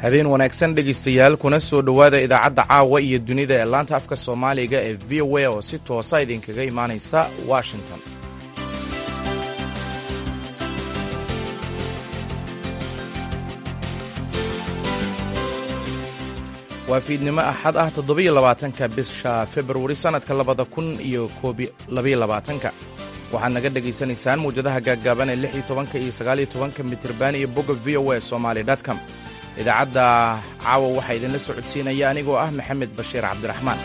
habeen wanaagsan dhegaystayaal kuna soo dhowaada idaacadda caawa iyo dunida ee laanta afka soomaaliga ee v o a oo si toosa idinkaga imaanaysa washington waa fiidnimo axad ah toddobiyo labaatanka bisha februari sannadka labada kun iyo kooblabaiyo labaatanka waxaad naga dhegaysanaysaan mawjadaha gaaggaaban ee lix iyo tobanka iyo sagaaliyo tobanka mitirban iyo bogga v o a somaali com idaacadda caawa waxaa idinla socodsiinaya anigoo ah maxamed bashiir cabdiraxmaan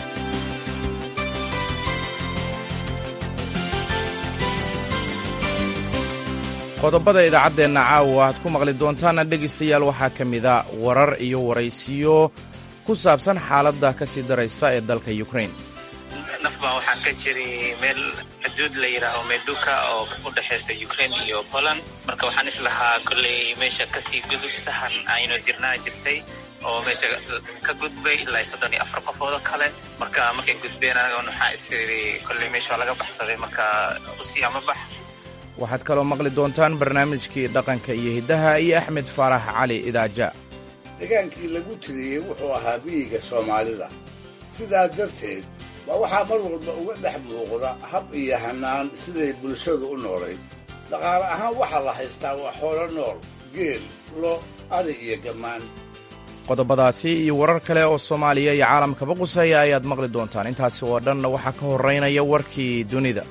qodobada idaacaddeenna caawa aad ku maqli doontaana dhegaystayaal waxaa ka mida warar iyo waraysiyo ku saabsan xaaladda ka sii daraysa ee dalka ukrain naf baa waxaa ka jiray meel xuduud la yidhaaho meduka oo u dhexaysa ukraine iyo poland marka waxaan islahaa kolley meesha kasii gudub sahan aynu jirnaa jirtay oo meesha ka gudbay ilaa soddon iyo afar qofood oo kale marka markay gudbeen anagon waxaa isiri kolley meesha waa laga baxsaday marka usii ama bax waxaad kaloo maqli doontaan barnaamijkii dhaqanka iyo hiddaha iyo axmed faarax cali idaaja degaankii lagu tiriyey wuxuu ahaa biyiga soomaalida sidaa darteed waa waxaa mar walba uga dhex muuqda hab iyo hannaan siday bulshadu u noolay dhaqaale ahaan waxaa la haystaa waa xoolo nool geel lo ari iyo gammaan qodobadaasi iyo warar kale oo soomaaliya iyo caalamkaba qusaya ayaad maqli doontaan intaasi oo dhanna waxaa ka horraynaya warkii dunida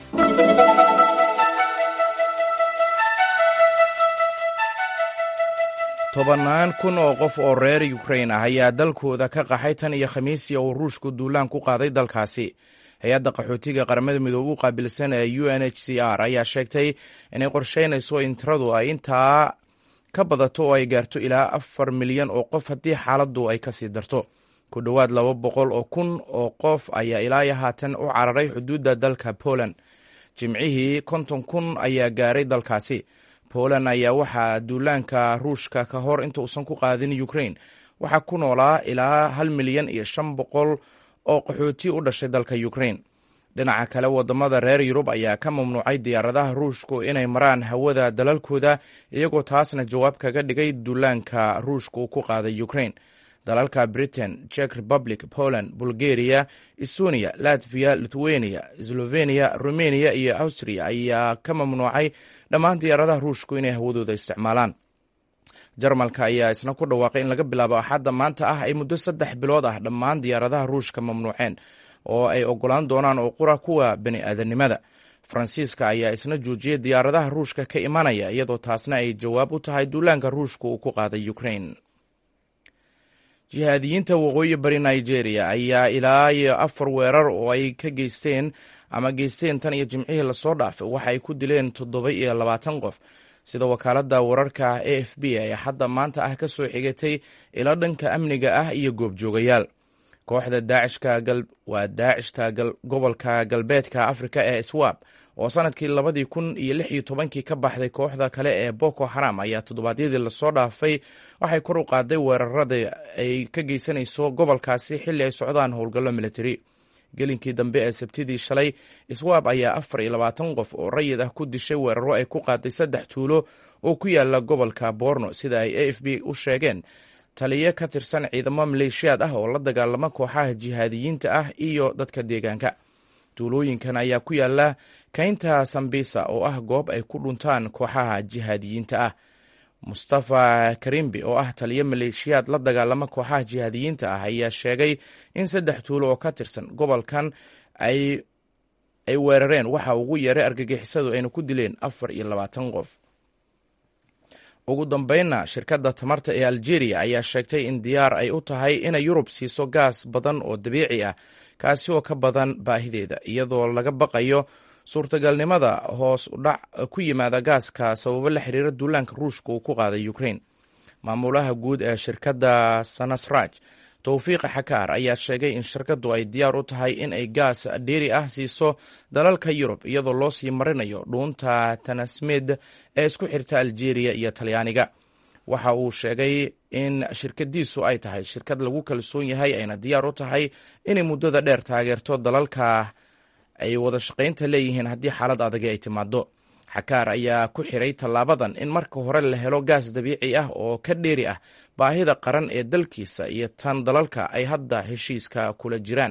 tobannaan kun oo qof oo reer ukrain ah ayaa dalkooda ka qaxay tan iyo khamiisii oo ruushku duulaan ku qaaday dalkaasi hay-adda qaxootiga qaramada midoobe u qaabilsan ee u n h c r ayaa sheegtay inay qorsheynayso in tiradu ay intaa ka badato oo ay gaarto ilaa afar milyan oo qof haddii xaaladdu ay kasii darto ku dhowaad laba boqol oo kun oo qof ayaa ilaa haatan u cararay xuduudda dalka poland jimcihii konton kun ayaa gaaray dalkaasi poland ayaa waxaa duulaanka ruushka ka hor inta uusan ku qaadin ukrain waxaa ku noolaa ilaa hal milyan iyo shan boqol oo qaxooti u dhashay dalka ukrain dhinaca kale wadamada reer yurub ayaa ka mamnuucay diyaaradaha ruushku inay maraan hawada dalalkooda iyagoo taasna jawaab kaga dhigay duulaanka ruushka uu ku qaaday ukrain dalalka britain czech republic poland bulgaria estonia latviya lithuania slovenia rumeniya iyo austria ayaa ka mamnuucay dhammaan diyaaradaha ruushku inay hawadooda isticmaalaan jarmalka ayaa isna ku dhawaaqay in laga bilaabo axadda maanta ah ay muddo saddex bilood ah dhammaan diyaaradaha ruushka mamnuuceen oo ay ogolaan doonaan oo qura kuwa bani aadanimada faransiiska ayaa isna joojiyey diyaaradaha ruushka ka imanaya iyadoo taasna ay jawaab u tahay duulaanka ruushka uu ku qaaday ukrain jihaadiyiinta waqooyi bari nigeria ayaa ilaa iyo afar weerar oo ay ka geysteen ama geysteen tan iyo jimcihii lasoo dhaafay waxa ay ku dileen toddoba iyo labaatan qof sida wakaaladda wararka a f b ee hadda maanta ah ka soo xigatay ilo dhanka amniga ah iyo goobjoogayaal kooxda daacishka waa daacishta gobolka galbeedka afrika ee swab oo sanadkii labadii kun iyo lix iyo tobankii ka baxday kooxda kale ee boko xaram ayaa toddobaadyadii lasoo dhaafay waxay kor u qaaday weerarada ay ka geysanayso gobolkaasi xilli ay socdaan howlgallo military gelinkii dambe ee sabtidii shalay swab ayaa afar iyo labaatan qof oo rayid ah ku dishay weeraro ay ku qaaday saddex tuulo oo ku yaala gobolka borno sida ay a f b u sheegeen taliyo ka tirsan ciidamo maleeshiyaad ah oo la dagaalama kooxaha jihaadiyiinta ah iyo dadka deegaanka tuulooyinkan ayaa ku yaala kaynta sambisa oo ah goob ay ku dhuntaan kooxaha jihaadiyiinta ah mustafa karimbi oo ah taliyo maleeshiyaad la dagaalama kooxaha jihaadiyiinta ah ayaa sheegay in saddex tuulo oo ka tirsan gobolkan ay weerareen waxa ugu yaray argagixisadu ayna ku dileen afar iyo labaatan qof ugu dambeynna shirkadda tamarta ee algeria ayaa sheegtay in diyaar ay u tahay inay yurub siiso gaas badan oo dabiici ah kaasi oo ka badan baahideeda iyadoo laga baqayo suurtagalnimada hoos udhac ku yimaada gaaska sababo la xiriira duulaanka ruushka uu ku qaaday ukrain maamulaha guud ee shirkadda sanasraj towfiiqa xakaar ayaa sheegay in shirkaddu ay diyaar u tahay in ay gaas dheeri ah siiso dalalka yurub iyadoo loo sii marinayo dhuunta tanasmed ee isku xirta algeria iyo talyaaniga waxa uu sheegay in shirkadiisu ay tahay shirkad lagu kalsoon yahay ayna diyaar u tahay inay muddada dheer taageerto dalalka ay wada shaqaynta leeyihiin haddii xaalad adagi ay timaado xakaar ayaa ku xiray tallaabadan in marka hore la helo gaas dabiici ah oo ka dheeri ah baahida qaran ee dalkiisa iyo tan dalalka ay hadda heshiiska kula jiraan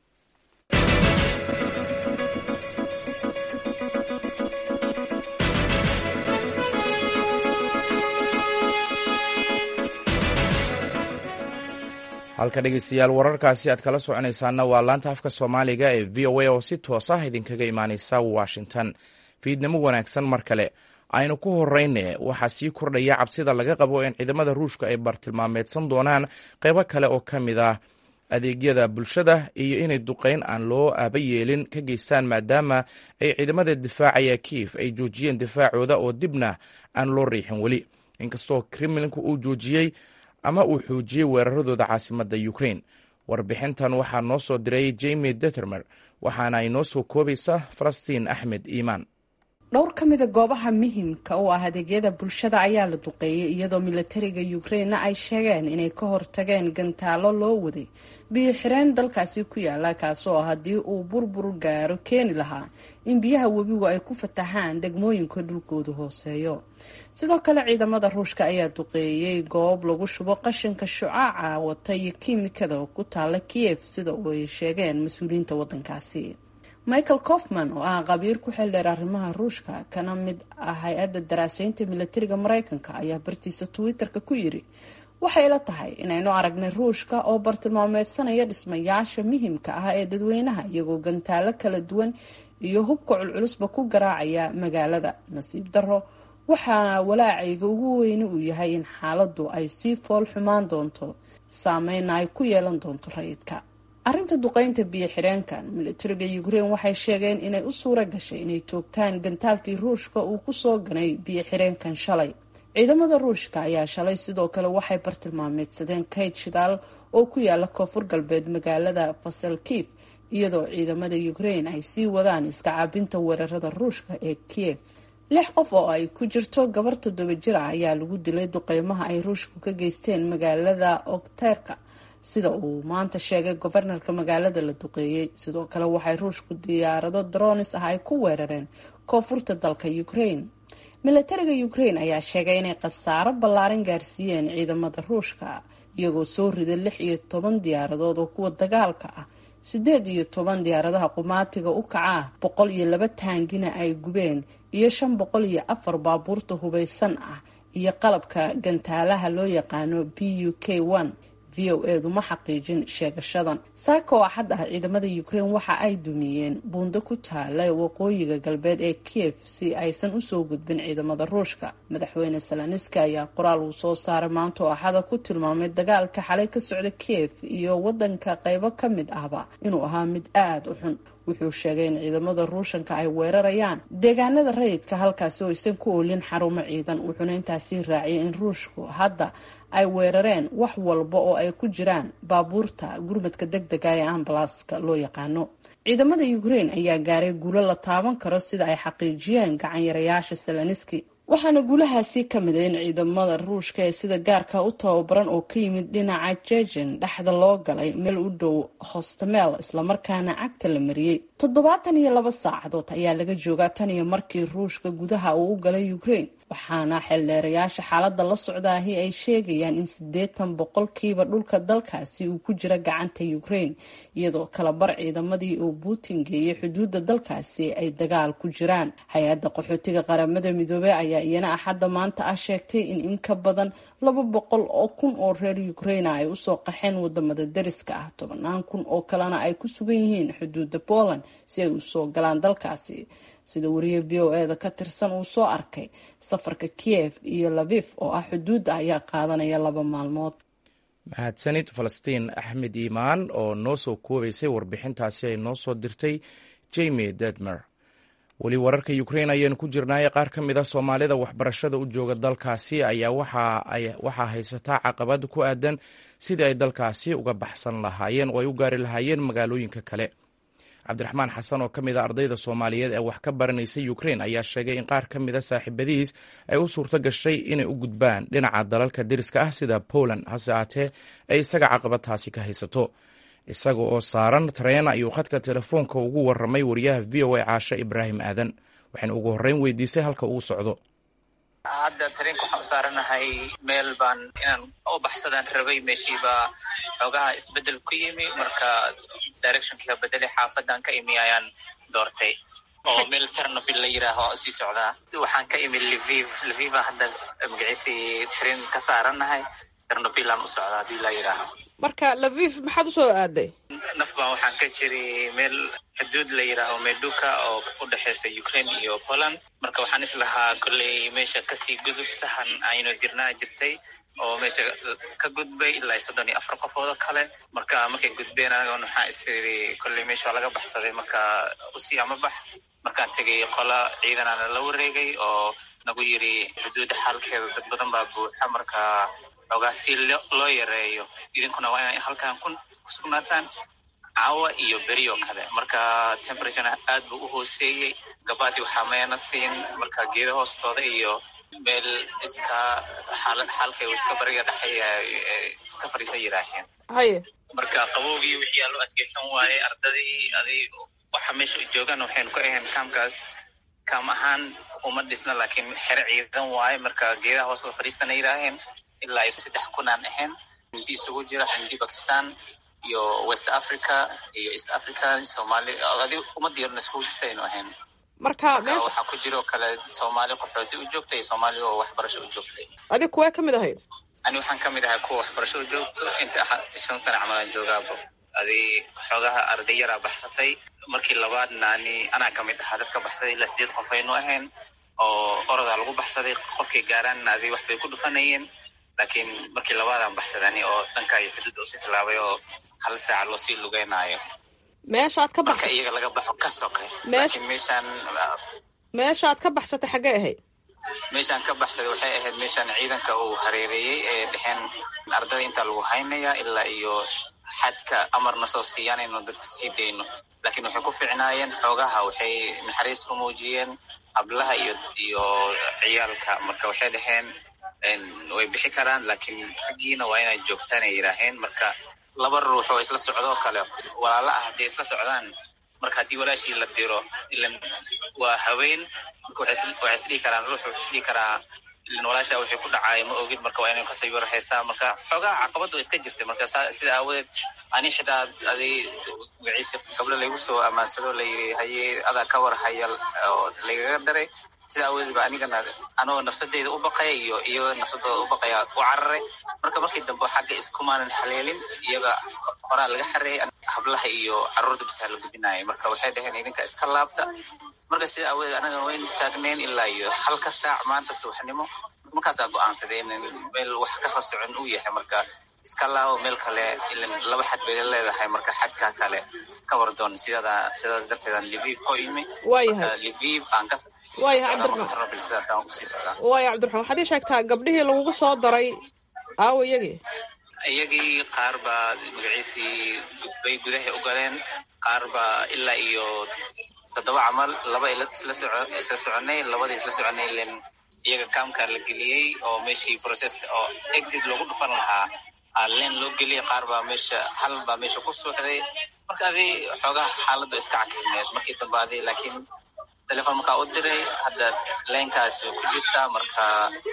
halka dhegeystayaal wararkaasi aad kala soconaysaana waa laanta afka soomaaliga ee v o a oo si toos ah idinkaga imaaneysa washington fiidnimo wanaagsan mar kale aynu ku horeyne waxaa sii kordhaya cabsida laga qabo in ciidamada ruushka ay bartilmaameedsan doonaan qeybo kale oo ka mid ah adeegyada bulshada iyo inay duqeyn aan loo aaba yeelin ka geystaan maadaama ay ciidamada difaacaya kiif ay joojiyeen difaacooda oo dibna aan loo riixin weli inkastoo kremlinku uu joojiyey ama uu xoojiyey weeraradooda caasimadda ukraine warbixintan waxaa noo soo diray jemi determer waxaana ay noo soo koobaysaa falastiin axmed iimaan dhowr ka mida goobaha muhimka u ah adeegyada bulshada ayaa la duqeeyey iyadoo milatariga ukrainena ay sheegeen inay ka hortageen gantaalo loo waday biyo xireen dalkaasi ku yaala kaasoo haddii uu burbur gaaro keeni lahaa in biyaha webigu ay ku fatahaan degmooyinka dhulkoodu hooseeyo sidoo kale ciidamada ruushka ayaa duqeeyey goob lagu shubo qashinka shucaaca wata iyo kiimikada oo ku taala kiev sida ay sheegeen mas-uuliyiinta wadankaasi michael kofman oo ah qabiir ku xildheer arrimaha ruushka kana mid ah hay-adda daraaseynta milatariga mareykanka ayaa bartiisa twitter-ka ku yiri waxay la tahay inaynu aragnay ruushka oo bartilmaameedsanaya dhismayaasha muhimka ah ee dadweynaha iyagoo gantaalo kala duwan iyo hubka culculusba ku garaacaya magaalada nasiib daro waxaa walaacayga ugu weyni uu yahay in xaaladu ay sii fool xumaan doonto saameyna ay ku yeelan doonto rayidka arrinta duqeynta biyo xireenkan milatariga ukraine waxay sheegeen inay u suura gashay inay toogtaan gantaalkii ruushka uu kusoo ganay biyo xireenkan shalay ciidamada ruushka ayaa shalay sidoo kale waxay bartilmaameedsadeen kayd shidaal oo ku yaala koonfur galbeed magaalada fasalkiif iyadoo ciidamada ukraine ay sii wadaan iska caabinta weerarada ruushka ee kiev lix qof oo ay ku jirto gabar toddoba jir ah ayaa lagu dilay duqeymaha ay ruushku ka geysteen magaalada okterka sida uu maanta sheegay gobarnarka magaalada la duqeeyey sidoo kale waxay ruushku diyaarado dronis ah ay ku weerareen koonfurta dalka ukraine milatariga ukraine ayaa sheegay inay khasaaro ballaaran gaarsiiyeen ciidamada ruushka iyagoo soo rida lix iyo toban diyaaradood oo kuwa dagaalka ah sideed iyo toban diyaaradaha qumaatiga u kaca ah boqol iyo laba taangina ay gubeen iyo shan boqol iyo afar baabuurta hubaysan ah iyo qalabka gantaalaha loo yaqaano b u k one v o edu ma xaqiijin sheegashadan saaka oo axad ah ciidamada ukraine waxa ay dumiyeen buundo ku taala waqooyiga galbeed ee kiev si aysan usoo gudbin ciidamada ruushka madaxweyne salaniski ayaa qoraal uu soo saaray maanta oo axada ku tilmaamay dagaalka xalay ka socda kiev iyo wadanka qeybo ka mid ahba inuu ahaa mid aada u xun wuxuu sheegay in ciidamada ruushanka ay weerarayaan deegaanada rayidka halkaasi oo aysan ku oolin xarumo ciidan wuxuuna intaasi raaciyay in ruushku hadda ay weerareen wax walba oo ay ku jiraan baabuurta gurmadka deg dega ee ambalaaska loo yaqaano ciidamada ukraine ayaa gaaray guulo la taaban karo sida ay xaqiijiyeen gacanyarayaasha salaniski waxaana guulahaasi ka mid a in ciidamada ruushka ee sida gaarka u tababaran oo ka yimid dhinaca jejen dhexda loo galay meel u dhow hostamel islamarkaana cagta la mariyey toddobaatan iyo laba saacadood ayaa laga joogaa tan iyo markii ruushka gudaha uu u galay ukraine waxaana xeeldheerayaasha xaalada la socdaahi ay sheegayaan in siddeetan boqolkiiba dhulka dalkaasi uu ku jira gacanta ukraine iyadoo kalabar ciidamadii uu putin geeyey xuduudda dalkaasi ay dagaal ku jiraan hay-adda qaxootiga qaramada midoobey ayaa iyana axadda maanta ah sheegtay in in ka badan laba boqol oo kun oo reer ukraine ay usoo qaxeen wadamada dariska ah tobannaan kun oo kalena ay ku sugan yihiin xuduudda poland si ay usoo galaan dalkaasi sida wariye v o eda ka tirsan uu soo arkay safarka kiev iyo labif oo ah xuduudda ayaa qaadanaya laba maalmood mahadsanid falastiin axmed iimaan oo noo soo koobaysay warbixintaasi ay noo soo dirtay jemi dedmer weli wararka ukrain ayaanu ku jirnaaye qaar ka mid a soomaalida waxbarashada u jooga dalkaasi ayaa waxaa haysataa caqabad ku aadan sidii ay dalkaasi uga baxsan lahaayeen oo ay u gaari lahaayeen magaalooyinka kale cabdiraxmaan xasan oo ka mid a ardayda soomaaliyeed ee wax ka baranaysa ukrain ayaa sheegay in qaar ka mid a saaxiibadihiis ay u suurto gashay inay u gudbaan dhinaca dalalka deriska ah sida poland hase aatee ay isaga caqabadtaasi ka haysato isaga oo saaran tareen ayuu khadka telefoonka ugu waramay wariyaha v o a caashe ibraahim aadan waxayna ugu horreyn weydiisay halka uu socdo hadda tareenka waxaan u saaranahay meel baan inaan u baxsadaan rabay meeshiibaa xoogaha isbedel ku yimi marka directionkiiba bedelay xaafadan ka imi ayaan doortay oo meel ternofil la yiraaho sii socdaa waxaan ka imi liviv liviva hadda magaciisii tareen ka saaranahay ternofilaan u socdaa hadii la yiraaho marka laviv maxaad usoo aaday naf baan waxaan ka jiri meel xuduud la yiraaho meduka oo u dhexeysa ukraine iyo poland marka waxaan islahaa kolley meesha kasii gudub sahan aynu dirnaa jirtay oo meesha ka gudbay ilaa soddon iyo afar qofood oo kale marka markay gudbeen anagon waxaan isiri kolley meesha waa laga baxsaday marka usii ama bax markaan tegay qola ciidanaana la wareegay oo nagu yiri xuduudda xaalkeeda dad badan baa buuxa marka xoogaa si loo yareeyo idinkuna waa inay halkan ku sugnaataan caawa iyo beri oo kale marka temperaturena aad buu u hooseeyey gabaadii waxaa mayana siin marka geeda hoostooda iyo meel iska xaalkay iska bariga dhexeeya iska fadhiisa yiraaheen haye marka qabowgii wixii aa loo adkeysan waaye ardadii aday waxa meesha joogaan waxaynu ka ahayn kaamkaas kaam ahaan uma dhisna laakiin xere ciidan waaye marka geedaha hoostooda fadhiistana yiraaheen ilaa iyo saddex kunaan ahayn hindi isugu jira hindi bakistan iyo west africa iyo east africa somaali adi ummadda yarna iskugu jirta aynu ahayn marka marka waxaa ku jiro kale soomaali qaxooti u joogta iyo soomaali oo waxbarasho u joogtay adig kuwee ka mid ahayd ani waxaan ka mid ahay kuwa waxbarasho u joogto inta shan sana camalaan joogaabo adi xoogaha arday yaraa baxsatay markii labaadna ani anaa ka mid ahaa dadka baxsaday ilaa sideed qof aynu ahayn oo orodaa lagu baxsaday qofkay gaaraanna adi wax bay ku dhufanayeen laakiin markii labaadaan baxsadani oo dhanka iyo xuduudda usii tilaabay oo hal saaca loosii lugeynaayo meeshaad ka marka baxsatay iyaga laga baxo ka sokay Meesh- laakiin meeshaan meeshaad ka baxsatay xaggee ahayd meeshaan ka baxsaday waxay ahayd meeshaan ciidanka uu hareereeyey ee dhexeen ardada intaa lagu haynaya ilaa iyo xadka amarna soo siiyaan inuu dadka sii dayno laakiin waxay ku ficnaayeen xoogaha waxay naxariis u muujiyeen hablaha iyo iyo ciyaalka marka waxay dhaheen een, way bixi karaan laakiin raggiina waa inay joogtaan ay yidhaaheen marka laba ruux oo isla socdo oo kale walaala ah hadday isla socdaan marka haddii walaashii la diro ilan waa haween marka waxay is- waxay isdhihi karaan ruux wuxuu isdhihi karaa ilan walaasha waxay ku dhacay ma ogid marka waa inay kasii war haysaa marka xoogaa caqabadu way iska jirtay marka saa- sida aawadeed ani xitaa aday magaciisa gablo laygu soo amaansado layiri haye adaa ka war haya oo lagaga daray sida aawadeed ba anigana anoo nafsadeyda u baqaya iyo iyagoo nafsadooda u baqaya u cararay marka markii dambe xagga iskumaanan haleelin iyaga horaa laga xareeyay hablaha iyo caruurta bisaa la gudbinayay marka waxay dhaheen idinka iska laabta marka sida aawadeed anaga waynu taagneyn ilaa iyo halka saac maanta subaxnimo markaasaa go-aansaday in meel wax ka fasocon uu yahay marka iska laabo meel kale ilan laba xad bay leedahay marka xadka kale ka wardoon sidada sidaas darteedaan liviv ko imi waayahay marka liviv aan ka waayahay socdaa cabdiraxmaan Montreal, sidaas aan kusii socdaa waaya cabdiraxmaan waxaad ii sheegtaa gabdhihii lagugu soo daray aawo iyagii iyagii qaar baa magaciisii gudbay gudahay u galeen qaar baa ilaa iyo toddoba camal laba ila- isla soco isla soconay labada isla soconay ilen iyaga kaamka la geliyey oo meeshii processka oo exit loogu dhufan lahaa aa leen loo geliyay qaar baa meesha hal baa meesha ku socday marka adi xoogaha xaaladdu iska cakirneed markii dambe adi laakiin telefon markaa u diray hadda leenkaas ku jirta marka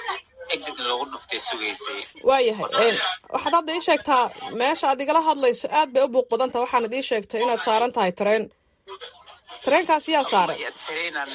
exit loogu dhuftay sugaysay waayahay een, waxaad hadda ii sheegtaa meesha aad igala hadlayso aad bay u buuq badan tahay waxaanad ii sheegtay inaad saaran tahay tareen tareenkaas yaa saaray Ya, tareenan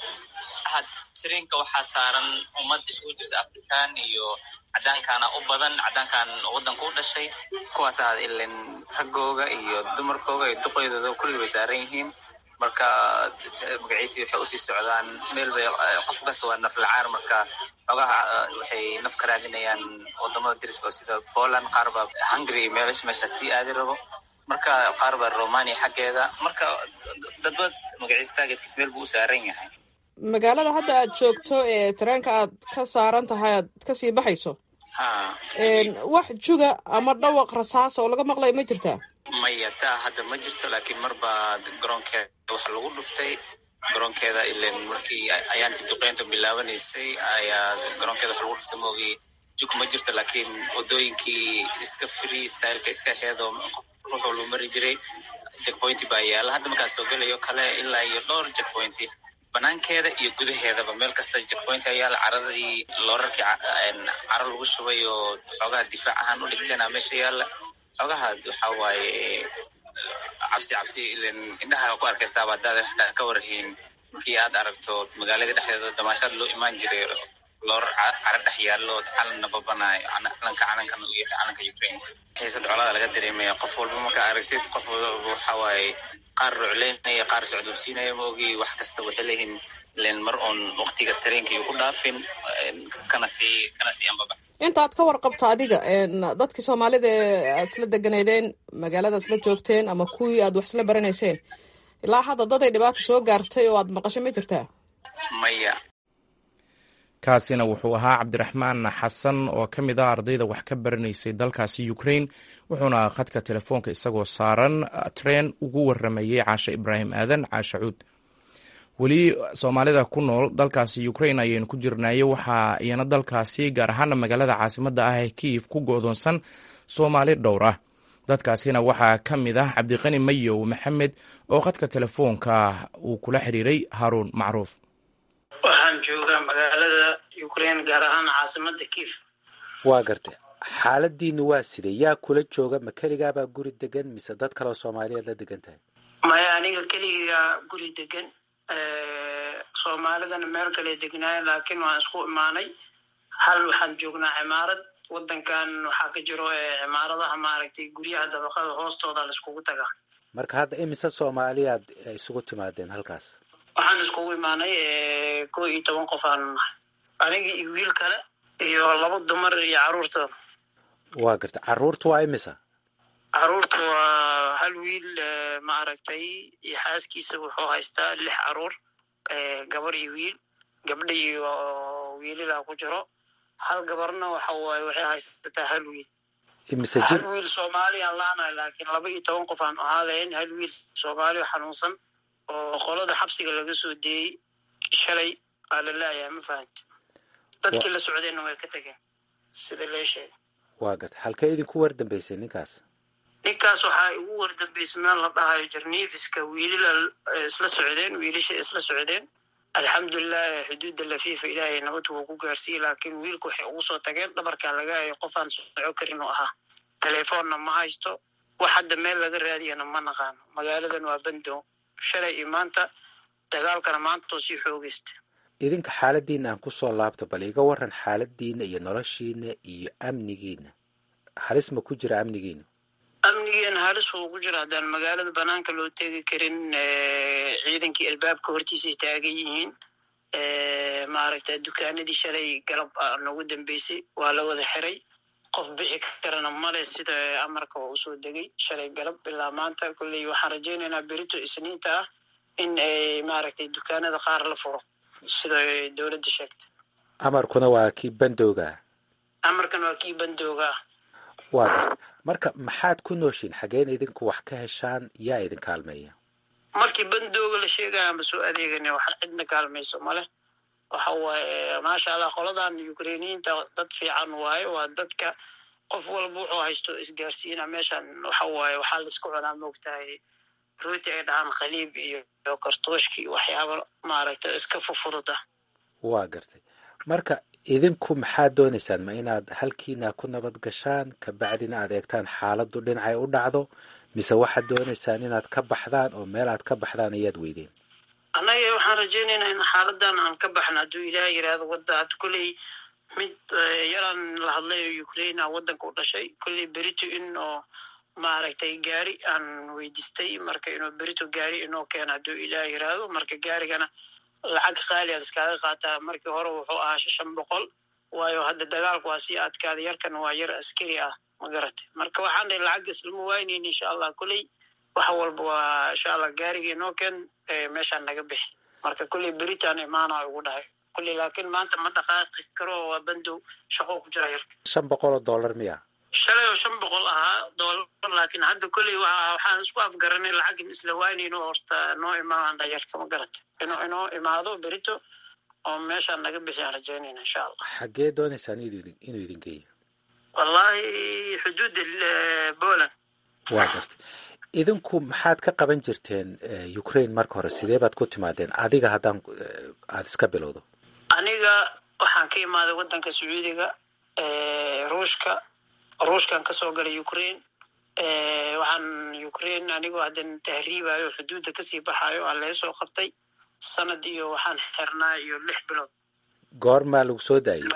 ha tareenka waxaa saaran ummad isugu jirta afrikaan iyo cadaankaana u badan cadaankan waddanka u dhashay kuwaasaa ilen raggooga iyo dumarkooga iyo duqoydooda kulli bay saaran yihiin marka eh, magaciisii waxay usii socdaan meel bay eh, qof kasta waa naflacaar marka xogaha eh, waxay naf ka raadinayaan wadamada deriska oo sida poland qaar baa hungary meelash meesha sii aadi rabo marka qaar baa romania xaggeeda marka dadba magaciisa taageedkiis meel buu u saaran yahay magaalada hadda aad joogto ee tareenka aad ka saaran tahay aad kasii baxayso ha een, wax juga ama dhawaq rasaas oo laga maqlayo ma jirtaa maya taa hadda ma jirto laakiin mar baa garoonkeeda waxa lagu dhuftay garoonkeeda ilen markii ayaantii duqeynta bilaabanaysay ayaa garoonkeeda waxa lagu dhuftay maogii jug ma jirto laakiin wadooyinkii iska free styleka iska aheed oo ruuxuu loo mari jiray checkpointi baa yaala hadda markaa soo gelayo kale ilaa iyo dhowr checkpointi banaankeeda iyo gudaheedaba meel kasta jekpoint ayaala caradii loorarkii caro lagu shubay oo xoogaha difaac ahaan u dhigteena meesha yaalla xoogaha waxa waaye cabsi cabsi ilen indhaha ku arkaysaaba haddaad xataa ka warhayn markii aad aragto magaalada dhexdeeda damaashaad loo imaan jiray loorar caro dhex yaallo calanna babanayo calanka calankan uu yahay calanka ukraine xiisad colada laga dareemaya qof walba markaa aragtid qof walba waxa waaye qaar rucleynaya qaar socdolsiinaya maogi wax kasta waxay leeyihiin len mar oon waktiga tareenka iyo ku dhaafin kana sii kana sii anbabax intaad ka warqabto adiga dadkii soomaalida ee aad isla deganeydeen magaalada isla joogteen ama kuwii aad wax isla baranayseen ilaa hadda daday dhibaata soo gaartay oo aad maqasho ma jirtaa maya kaasina wuxuu ahaa cabdiraxmaan xasan oo ka mid ah ardayda wax ka baranaysay dalkaasi ukraine wuxuuna khadka telefoonka isagoo saaran treen ugu waramayey caashe ibraahim aadan caashe cuud weli soomaalida ku nool dalkaasi ukraine ayaynu ku jirnaaye waxaa iyana dalkaasi gaar ahaana magaalada caasimadda ah ee kiyev ku go-doonsan soomaali dhowr ah dadkaasina waxaa ka mid ah cabdiqani mayow maxamed oo khadka telefoonka uu kula xiriiray haaruun macruuf waxaan joogaa magaalada ukraine gaar ahaan caasimada kiif waa gartay xaaladiinu waa sidee yaa kula jooga ma keligaabaa guri degan mise dad kaleo soomaaliyeed la degan tahay maya aniga keligaa guri degan soomaalidana meel kale degnaayen laakiin waan isku imaanay hal waxaan joognaa cimaarad wadankan waxaa ka jiro cimaaradaha maaragtay guryaha dabaqada hoostooda la iskugu tagaa marka hadda imise soomaaliyaad isugu timaadeen halkaas waxaan iskugu imaanay ko iyo toban qof aanu nahay aniga iyo wiil kale iyo laba dumar iyo caruurtooda waa gartay caruurta waa imisa caruurta waa hal wiil maaragtay iyo xaaskiisa wuxuu haystaa lix caruur gabar iyo wiil gabdha iyo wiililaa ku jiro hal gabarna waxa waaye waxay haysataa hal wiil imise jir hal wiil soomaaliyan laanahay laakiin laba iyo toban qof aan ahaa lahayn hal wiil soomaali xanuunsan oo qolada xabsiga laga soo deeyey shalay aa la laayahay ma fahamti dadkii la socdeenna way ka tegeen sida lee sheegay waa gartay halkee idinku war dambeysay ninkaas ninkaas waxaa igu wardambeysay meel la dhahayo jarnifiska wiilila isla socdeen wiilasha isla socdeen alxamdulilah xuduudda lafiifa ilaahay nabad wuu ku gaarsiiyey laakiin wiilka waxay ugu soo tageen dhabarkaa laga hayo qof aan soco karin oo ahaa telefoonna ma haysto wax hadda meel laga raadiyana ma naqaano magaaladan waa bandow shalay iyo maanta dagaalkana maantoo sii xoogeysta idinka xaaladiina aan kusoo laabto bal iga waran xaaladiina iyo noloshiina iyo amnigiina halis ma ku jira amnigiina amnigeena halis wuu ku jira haddaan magaalada banaanka loo tegi karin ciidankii albaabka hortiisay taagan yihiin maaragta dukaanadii shalay galab noogu dambeysay waa la wada xiray qof bixi karana male sida amarka oo usoo degay shalay galab ilaa maanta kolley waxaan rajaynaynaa berito isniinta ah in maaragtay dukaanada qaar la furo sida dowladda sheegtay amarkuna waa kii bandooga amarkan waa kii bandooga ah waa garta marka maxaad ku nooshiin xaggeen idinku wax ka heshaan yaa idin kaalmeeya markii bandooga la sheegaya ama soo adeegana wax cidna kaalmayso male waxa waaye maasha allah qoladan ukrainiyiinta dad fiican waaye waa dadka qof walba wuxuu haysto isgaarsiina meeshan waxa waaye waxaa laisku cunaa moogtahay rooti ay dhahaan khaliib iyo kartooshki waxyaaba maaragta iska fufudud ah waa gartay marka idinku maxaad doonaysaan ma inaad halkiina ku nabad gashaan kabacdina aad eegtaan xaaladdu dhinacay u dhacdo mise waxaad doonaysaan inaad ka baxdaan oo meel aad ka baxdaan ayaad weydeen annaga waxaan rajaynaynaa in xaaladan aan ka baxno hadduu ilaah yidhaahdo wadda had kolley mid yaraan la hadlay oo ukraine a waddanka u dhashay kolley berito in oo maaragtay gaari aan weydiistay marka inuu berito gaari inoo keeno hadduu ilaah yidhaahdo marka gaarigana lacag qaaliya liskaaga qaataa markii hore wuxuu ahaa shan boqol waayo hadda dagaalku waa sii adkaada yarkan waa yar askari ah ma garatay marka waxaan dhahay lacag islama waynayn insha allah kolley wax walba waa insha allah gaariga inoo keen meeshaan naga bixi marka kolley beritaan imaana ugu dhahay kolley laakiin maanta ma dhaqaaqi karo waa bandow shaqo ku jira yarka shan boqol oo dollar miya shalay oo shan boqol ahaa dollar laakiin hadda kolley waxaan isku afgaranay lacagin isla waynayno horta noo imaadaan dhayarka ma garata inuu inoo imaado berito oo meeshaan naga bixiyaan rajaynayna insha allah xaggee doonaysaan inuu idin geeyo wallahi xuduudda poland waa gartay idinku maxaad ka qaban jirteen ukraine marka hore sidee baad ku timaadeen adiga haddaan aada iska bilowdo aniga waxaan ka imaaday waddanka sacuudiga ruushka ruushkan kasoo galay ukraine waxaan ukraine anigoo haddan tahriibayo xuduudda kasii baxayo aa laga soo qabtay sanad iyo waxaan xirnaa iyo lix bilood goormaa lagu soo daayey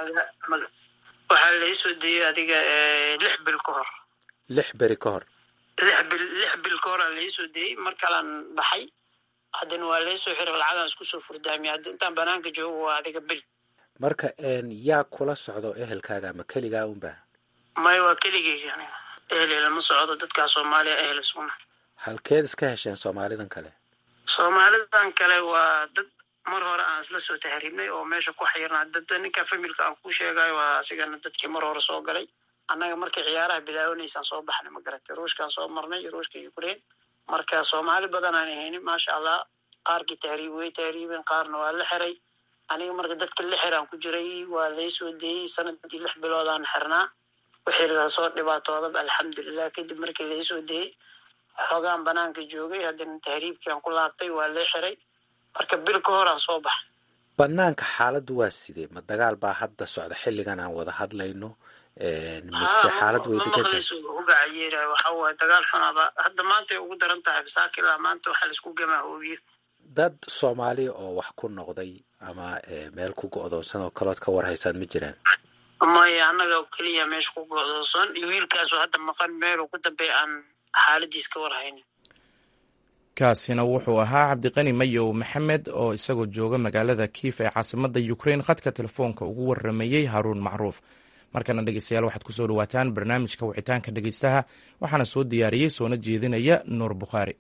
waxaa laga soo deeyey adiga lix bil ka hor lix beri ka hor lix bil lix bil ka hor aa laga soo deeyey mar kalaan baxay haddana waa laga soo xiray lacagaan isku soo furdaamiyay hadda intaan banaanka joogo waa adiga bil marka yaa kula socdo ehelkaaga ama keligaa unba maya waa keligeyga aniga ehel lama socdo dadkaa soomaaliya ehel isuna halkeed iska hesheen soomaalidan kale soomaalidan kale waa dad mar hore aan isla soo tahriibnay oo meesha ku xayirnaa dad ninka familka aan ku sheegayo waa asigana dadkii mar hore soo galay annaga markay ciyaaraha bilaawanaysaan soo baxnay ma garatay ruushkaan soo marnay ruushka ukraine marka soomaali badan aan ahaynin maasha allah qaarkii tahriib way tahriibeen qaarna waa la xiray aniga marka dadka la xiraan ku jiray waa lay soo deeyey sanadkii lix biloodaan xirnaa wixii lasoo dhibaatoodaba alxamdulilah kadib markii lai soo deeyey xoogaan banaanka joogay haddana tahriibkii aan ku laabtay waa lay xiray marka bil ka hor aan soo baxay banaanka xaaladdu waa sidee ma dagaal baa hadda socda xilligan aan wada hadlayno mise xaalad way degantahay waxa waaye dagaal xunaaba hadda maanta ay ugu daran tahay bisaaka ilaa maanta waxaa laisku gamaa hoobiye dad soomaaliya oo wax ku noqday ama meel ku go-doonsan oo kalood ka war haysaan ma jiraan maya annaga keliya meesha ku go-doonsan wiilkaasu hadda maqan meel ugu dambeey aan xaaladiis ka war haynin kaasina wuxuu ahaa cabdiqani mayow maxamed oo isagoo jooga magaalada kiif ee caasimada ukraine khadka telefoonka ugu waramayey haruun macruuf markana dhegeystayaal waxaad kusoo dhawaataan barnaamijka wicitaanka dhegeystaha waxaana soo diyaariyey soona jeedinaya nuur bukhaari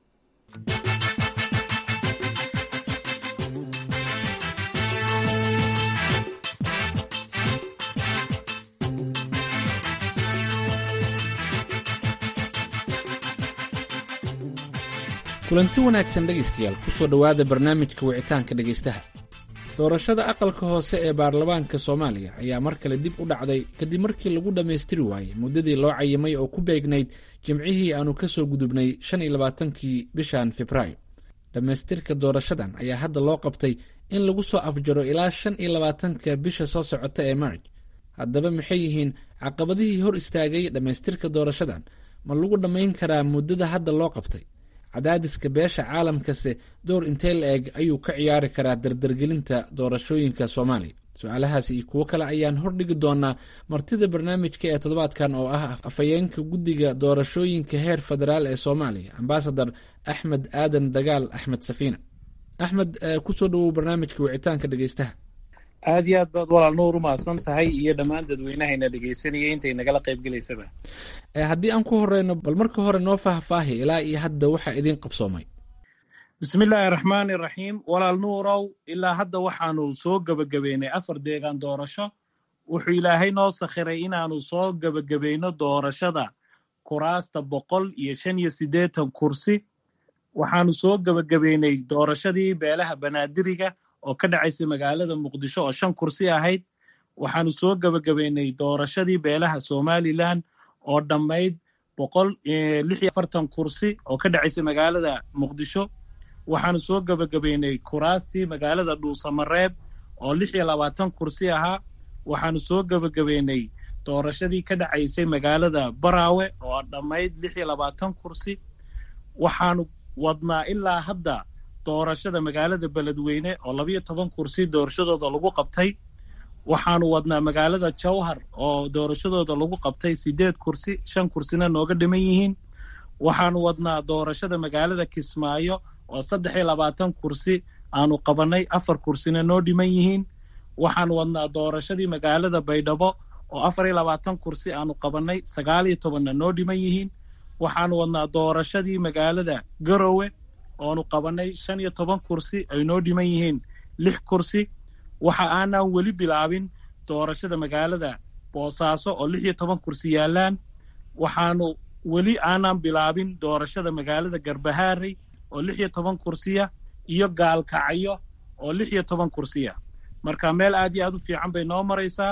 kulanti wanaagsan dhegaystayaal ku soo dhowaada barnaamijka wicitaanka dhegaystaha doorashada aqalka hoose ee baarlamaanka soomaaliya ayaa mar kale dib u dhacday kadib markii lagu dhammaystiri waayey muddadii loo cayimay oo ku beegnayd jimcihii aanu ka soo gudubnay shan iyo labaatankii bishan februaayo dhammaystirka doorashadan ayaa hadda loo qabtay in lagu soo afjaro ilaa shan iyo labaatanka bisha soo socota ee marj haddaba maxay yihiin caqabadihii hor istaagay dhammaystirka doorashadan ma lagu dhammayn karaa muddada hadda loo qabtay cadaadiska beesha caalamkase door intee la eg ayuu ka ciyaari karaa dardargelinta doorashooyinka soomaaliya su-aalahaasi iyo kuwo kale ayaan hordhigi doonaa martida barnaamijka ee toddobaadkan oo ah afhayeenka guddiga doorashooyinka heer federaal ee soomaaliya ambasador axmed aadan dagaal axmed safiina axmed kusoo dhawow barnaamijka wicitaanka dhegeystaha aad iyo aad baad walaal nuur u mahadsan tahay iyo dhammaan dadweynahayna dhegaysanaya intay nagala qayb gelaysaba haddii aan ku horeyno bal marka hore noo faahfaahi ilaa iyo hadda waxaa idiin qabsoomay bismillaahi raxmaani raxiim walaal nuurow ilaa hadda waxaanu soo gebagabeynay afar deegaan doorasho wuxuu ilaahay noo sakhiray inaanu soo gebagabayno doorashada kuraasta boqol iyo shan iyo siddeetan kursi waxaanu soo gebagabeynay doorashadii beelaha banaadiriga oo ka dhacaysay magaalada muqdisho oo shan kursi ahayd waxaanu soo gebagabeynay doorashadii beelaha somalilan oo dhammayd boqol lix iyo afartan kursi oo ka dhacaysay magaalada muqdisho waxaanu soo gebagabeynay kuraastii magaalada dhuusamareeb oo lix iyo labaatan kursi ahaa waxaanu soo gebagabeynay doorashadii ka dhacaysay magaalada baraawe oo dhammayd lix iyo labaatan kursi waxaanu wadnaa ilaa hadda doorashada magaalada beledweyne oo labiyo toban kursi doorashadooda lagu qabtay waxaanu wadnaa magaalada jawhar oo doorashadooda lagu qabtay siddeed kursi shan kursina nooga dhiman yihiin waxaanu wadnaa doorashada magaalada kismaayo oo saddex iyo labaatan kursi aanu qabannay afar kursina noo dhiman yihiin waxaanu wadnaa doorashadii magaalada baydhabo oo afar iyo labaatan kursi aanu qabannay sagaal iyo tobanna noo dhiman yihiin waxaanu wadnaa doorashadii magaalada garowe oonu qabannay shan iyo toban kursi ay noo dhiman yihiin lix kursi waxa aanaan weli bilaabin doorashada magaalada boosaaso oo lix iyo toban kursi yaallaan waxaanu weli aanaan bilaabin doorashada magaalada garbahaarey oo lix iyo toban kursiya iyo gaalkacyo oo lix iyo toban kursiya marka meel aad iyo aad u fiican bay noo maraysaa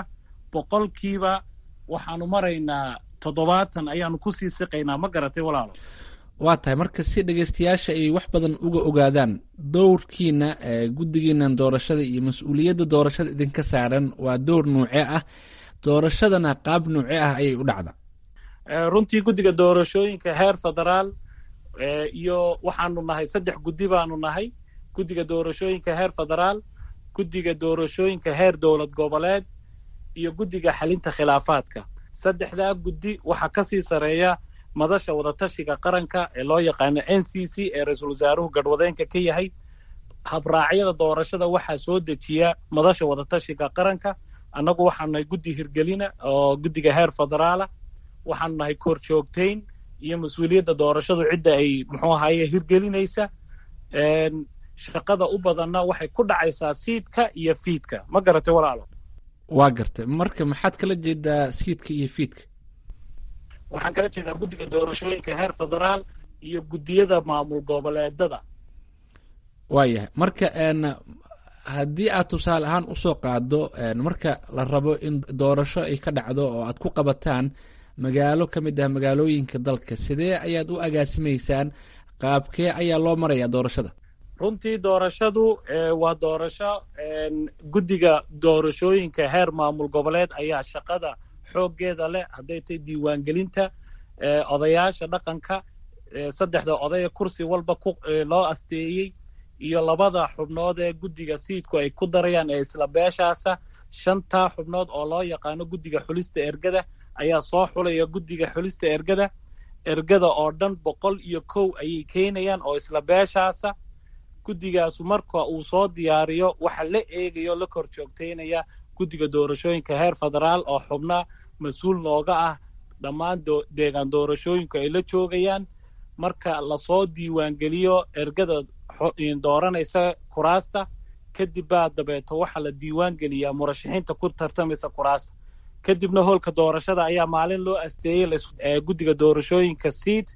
boqolkiiba waxaanu maraynaa toddobaatan ayaanu kusii siqaynaa ma garatay walaalo waa tahay marka si dhegeystayaasha ay wax badan uga ogaadaan dowrkiina guddigiinan doorashada iyo mas-uuliyadda doorashada idinka saaran waa dowr nuuce ah doorashadana qaab nuuce ah ayay u dhacda runtii guddiga doorashooyinka heer federaal iyo waxaanu nahay saddex guddi baanu nahay guddiga doorashooyinka heer federaal guddiga doorashooyinka heer dowlad goboleed iyo guddiga xalinta khilaafaadka saddexdaa guddi waxaa ka sii sareeya madasha wadatashiga qaranka ee loo yaqaano n c c ee ra-iisul wasaaruhu gadhwadeenka ka yahay habraacyada doorashada waxaa soo dejiya madasha wadatashiga qaranka annagu waxaanu nahay guddi hirgelina oo guddiga heer federaala waxaanu nahay kor joogtayn iyo mas-uuliyadda doorashadu cidda ay muxuu ahaye hirgelinaysa shaqada u badanna waxay ku dhacaysaa siidka iyo fiidka ma garatay walaalo waa gartay marka maxaad kala jeedaa siidka iyo fiidka waxaan kala jeedaa guddiga doorashooyinka heer federaal iyo guddiyada maamul goboleedada waayahay marka haddii aad tusaale ahaan usoo qaado marka la rabo in doorasho ay ka dhacdo oo aad ku qabataan magaalo ka mid ah magaalooyinka dalka sidee ayaad u agaasimaysaan qaabkee ayaa loo marayaa doorashada runtii doorashadu waa doorasho guddiga doorashooyinka heer maamul goboleed ayaa shaqada xooggeeda leh hadday tahay diiwaangelinta odayaasha dhaqanka saddexda odaya kursi walba loo asteeyey iyo labada xubnood ee guddiga siidku ay ku darayaan ee isla beeshaasa shantaa xubnood oo loo yaqaano guddiga xulista ergada ayaa soo xulaya guddiga xulista ergada ergada oo dhan boqol iyo kow ayay keenayaan oo isla beeshaasa guddigaasu marka uu soo diyaariyo waxa la eegayo la kor joogtaynaya guddiga doorashooyinka heer federaal oo xubna mas-uul nooga ah dhammaan deegaan doorashooyinku ay la joogayaan marka lasoo diiwaangeliyo ergada dooranaysa kuraasta kadib baa dabeeto waxaa la diiwaan geliyaa murashaxiinta ku tartamaysa kuraasta kadibna hoolka doorashada ayaa maalin loo asteeyey guddiga doorashooyinka siid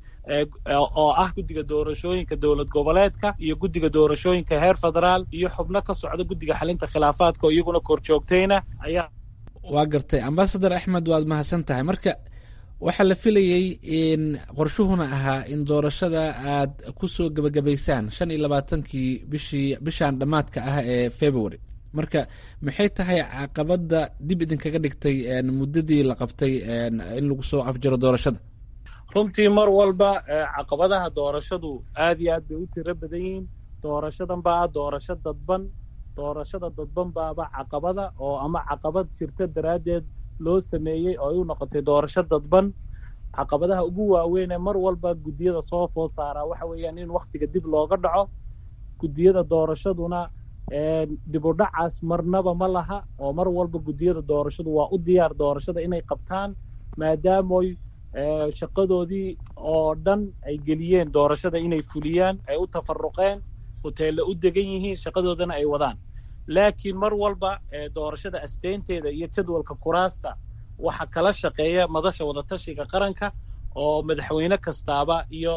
oo ah guddiga doorashooyinka dowlad goboleedka iyo guddiga doorashooyinka heer federaal iyo xubno ka socda guddiga xalinta khilaafaadka oo iyaguna kor joogtayna ayaa waa gartay ambasador axmed waad mahadsan tahay marka waxaa la filayey in qorshuhuna ahaa in doorashada aad ku soo gebagabaysaan shan iyo labaatankii bishii bishan dhammaadka ah ee february marka maxay tahay caqabadda dib idinkaga dhigtay muddadii la qabtay in lagu soo afjaro doorashada runtii mar walba caqabadaha doorashadu aad iyo aad bay u tiro badan yihiin doorashadan baa doorasho dadban doorashada dadban baaba caqabada oo ama caqabad jirta daraaddeed loo sameeyey oo ay u noqotay doorasho dadban caqabadaha ugu waaweyn ee mar walba guddiyada soo food saaraa waxa weeyaan in wakhtiga dib looga dhaco guddiyada doorashaduna dib u dhacaas marnaba ma laha oo mar walba guddiyada doorashadu waa u diyaar doorashada inay qabtaan maadaamoy shaqadoodii oo dhan ay geliyeen doorashada inay fuliyaan ay u tafaruqeen hoteelle u degan yihiin shaqadoodana ay wadaan laakiin mar walba doorashada asteynteeda iyo jadwalka kuraasta waxa kala shaqeeya madasha wadatashiga qaranka oo madaxweyne kastaaba iyo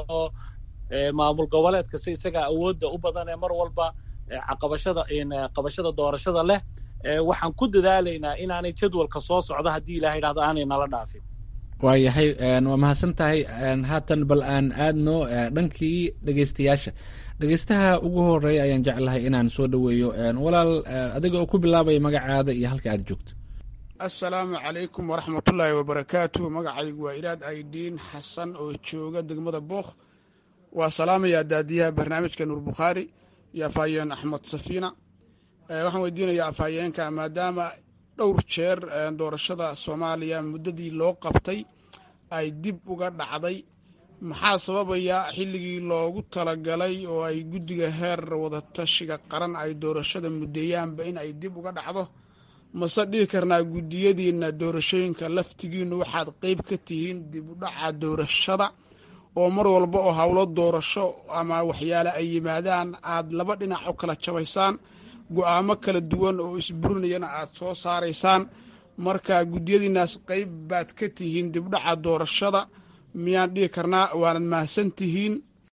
maamul goboleed kasta isagaa awoodda u badan ee mar walba caqabashada qabashada doorashada leh waxaan ku dadaalaynaa inaanay jadwalka soo socdo haddii ilaha idhahdo aanay nala dhaafin waayahay waa mahadsan tahay haatan bal aan aadno dhankii dhegeystayaasha dhegeystaha ugu horeeya ayaan jeclahay inaan soo dhoweeyo walaal adiga oo ku bilaabaya magacaada iyo halka aad joogto assalaamu calaykum waraxmatullaahi wabarakaatu magacaygu waa iraad aydiin xasan oo jooga degmada bookh waa salaamayaa daadiyaha barnaamijka nuur bukhaari iyo afaayeen axmed safiina waxaan weydiinayaa afaayeenka maadaama dhowr jeer doorashada soomaaliya muddadii loo qabtay ay dib uga dhacday maxaa sababaya xilligii loogu talagalay oo ay guddiga heer wadatashiga qaran ay doorashada muddeeyaanba in ay dib uga dhacdo mase dhihi karnaa guddiyadiinna doorashooyinka laftigiinnu waxaad qeyb ka tihiin dib u dhaca doorashada oo mar walba oo howlo doorasho ama waxyaale ay yimaadaan aad laba dhinac u kala jabaysaan go-aamo kala duwan oo isburinayana aad soo saaraysaan marka guddiyadiinnaas qeyb baad ka tihiin dibdhaca doorashada miyaan dhihi karnaa waanad mahadsan tihiin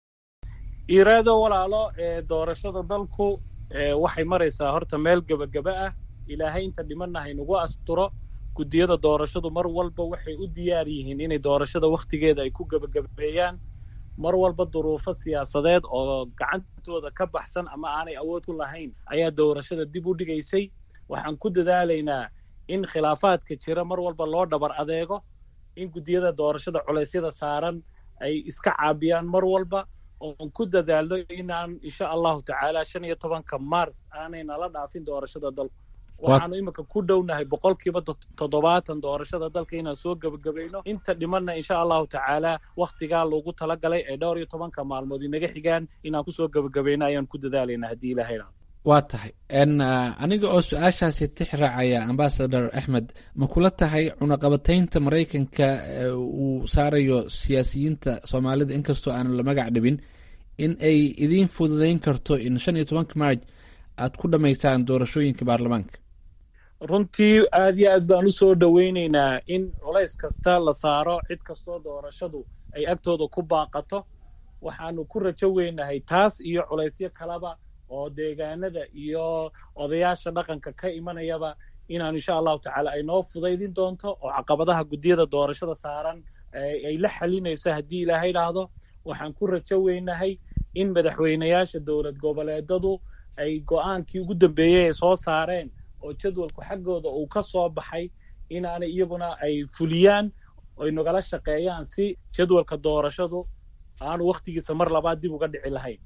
iraado walaalo doorashada dalku waxay maraysaa horta meel gebagaba ah ilaahay inta dhimanna haynagu asturo guddiyada doorashadu mar walba waxay u diyaar yihiin inay doorashada wakhtigeeda ay ku gebagabeeyaan mar walba duruufo siyaasadeed oo gacantooda ka baxsan ama aanay awood ku lahayn ayaa doorashada dib u dhigaysay waxaan ku dadaalaynaa in khilaafaadka jira mar walba loo dhabar adeego in guddiyada doorashada culeysyada saaran ay iska caabiyaan mar walba oon ku dadaalno inaan insha allahu tacaala shan iyo tobanka mars aanay nala dhaafin doorashada dalku waxaanu iminka ku dhownahay boqolkiiba toddobaatan doorashada dalka inaan soo gebagabayno inta dhimanna insha allahu tacaala wakhtigaa loogu talagalay ee dhowr iyo tobanka maalmood inaga xigaan inaan kusoo gebagabayno ayaan ku dadaalayna haddii ilahay raado waa tahay aniga oo su-aashaasi tix raacaya ambasador axmed ma kula tahay cunaqabataynta maraykanka uu saarayo siyaasiyiinta soomaalida inkastoo aanan la magac dhibin in ay idiin fududayn karto in shan iyo tobanka marj aad ku dhammaysaan doorashooyinka baarlamaanka runtii aad iyo aad baan usoo dhoweyneynaa in culays kasta la saaro cid kastoo doorashadu ay agtooda ku baaqato waxaanu ku rajo weynahay taas iyo culaysyo kaleba oo deegaanada iyo odayaasha dhaqanka ka imanayaba inaanu insha allahu tacaala ay noo fudaydin doonto oo caqabadaha guddiyada doorashada saaran ay la xalinayso haddii ilaahay dhaahdo waxaan ku rajo weynahay in madaxweynayaasha dowlad goboleedadu ay go-aankii ugu dambeeyey ay soo saareen oo jadwalku xaggooda uu ka soo baxay inaanay iyaguna ay fuliyaan oy nagala shaqeeyaan si jadwalka doorashadu aanu wakhtigiisa mar labaad dib uga dhici lahayn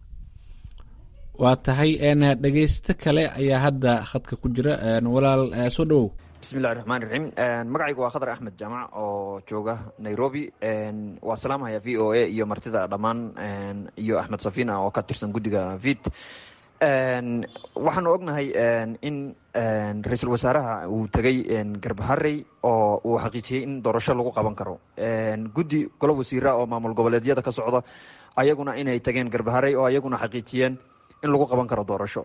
waa tahay dhegaysto kale ayaa hadda khadka ku jira walaal soo dhowow bismillahi raxmaan raxiim magacaygu waa khadar axmed jaamac oo jooga nairobi waa salaamhaya v o a iyo martida dhammaan iyo axmed safina oo ka tirsan guddiga vit waxaanu ognahay in ra-iisul wasaaraha uu tegey garbaharey oo uu xaqiijiyey in doorasho lagu qaban karo guddi golo wasiira oo maamul goboleedyada ka socda ayaguna inay tageen garbaharey oo ayaguna xaqiijiyeen in lagu qaban karo doorasho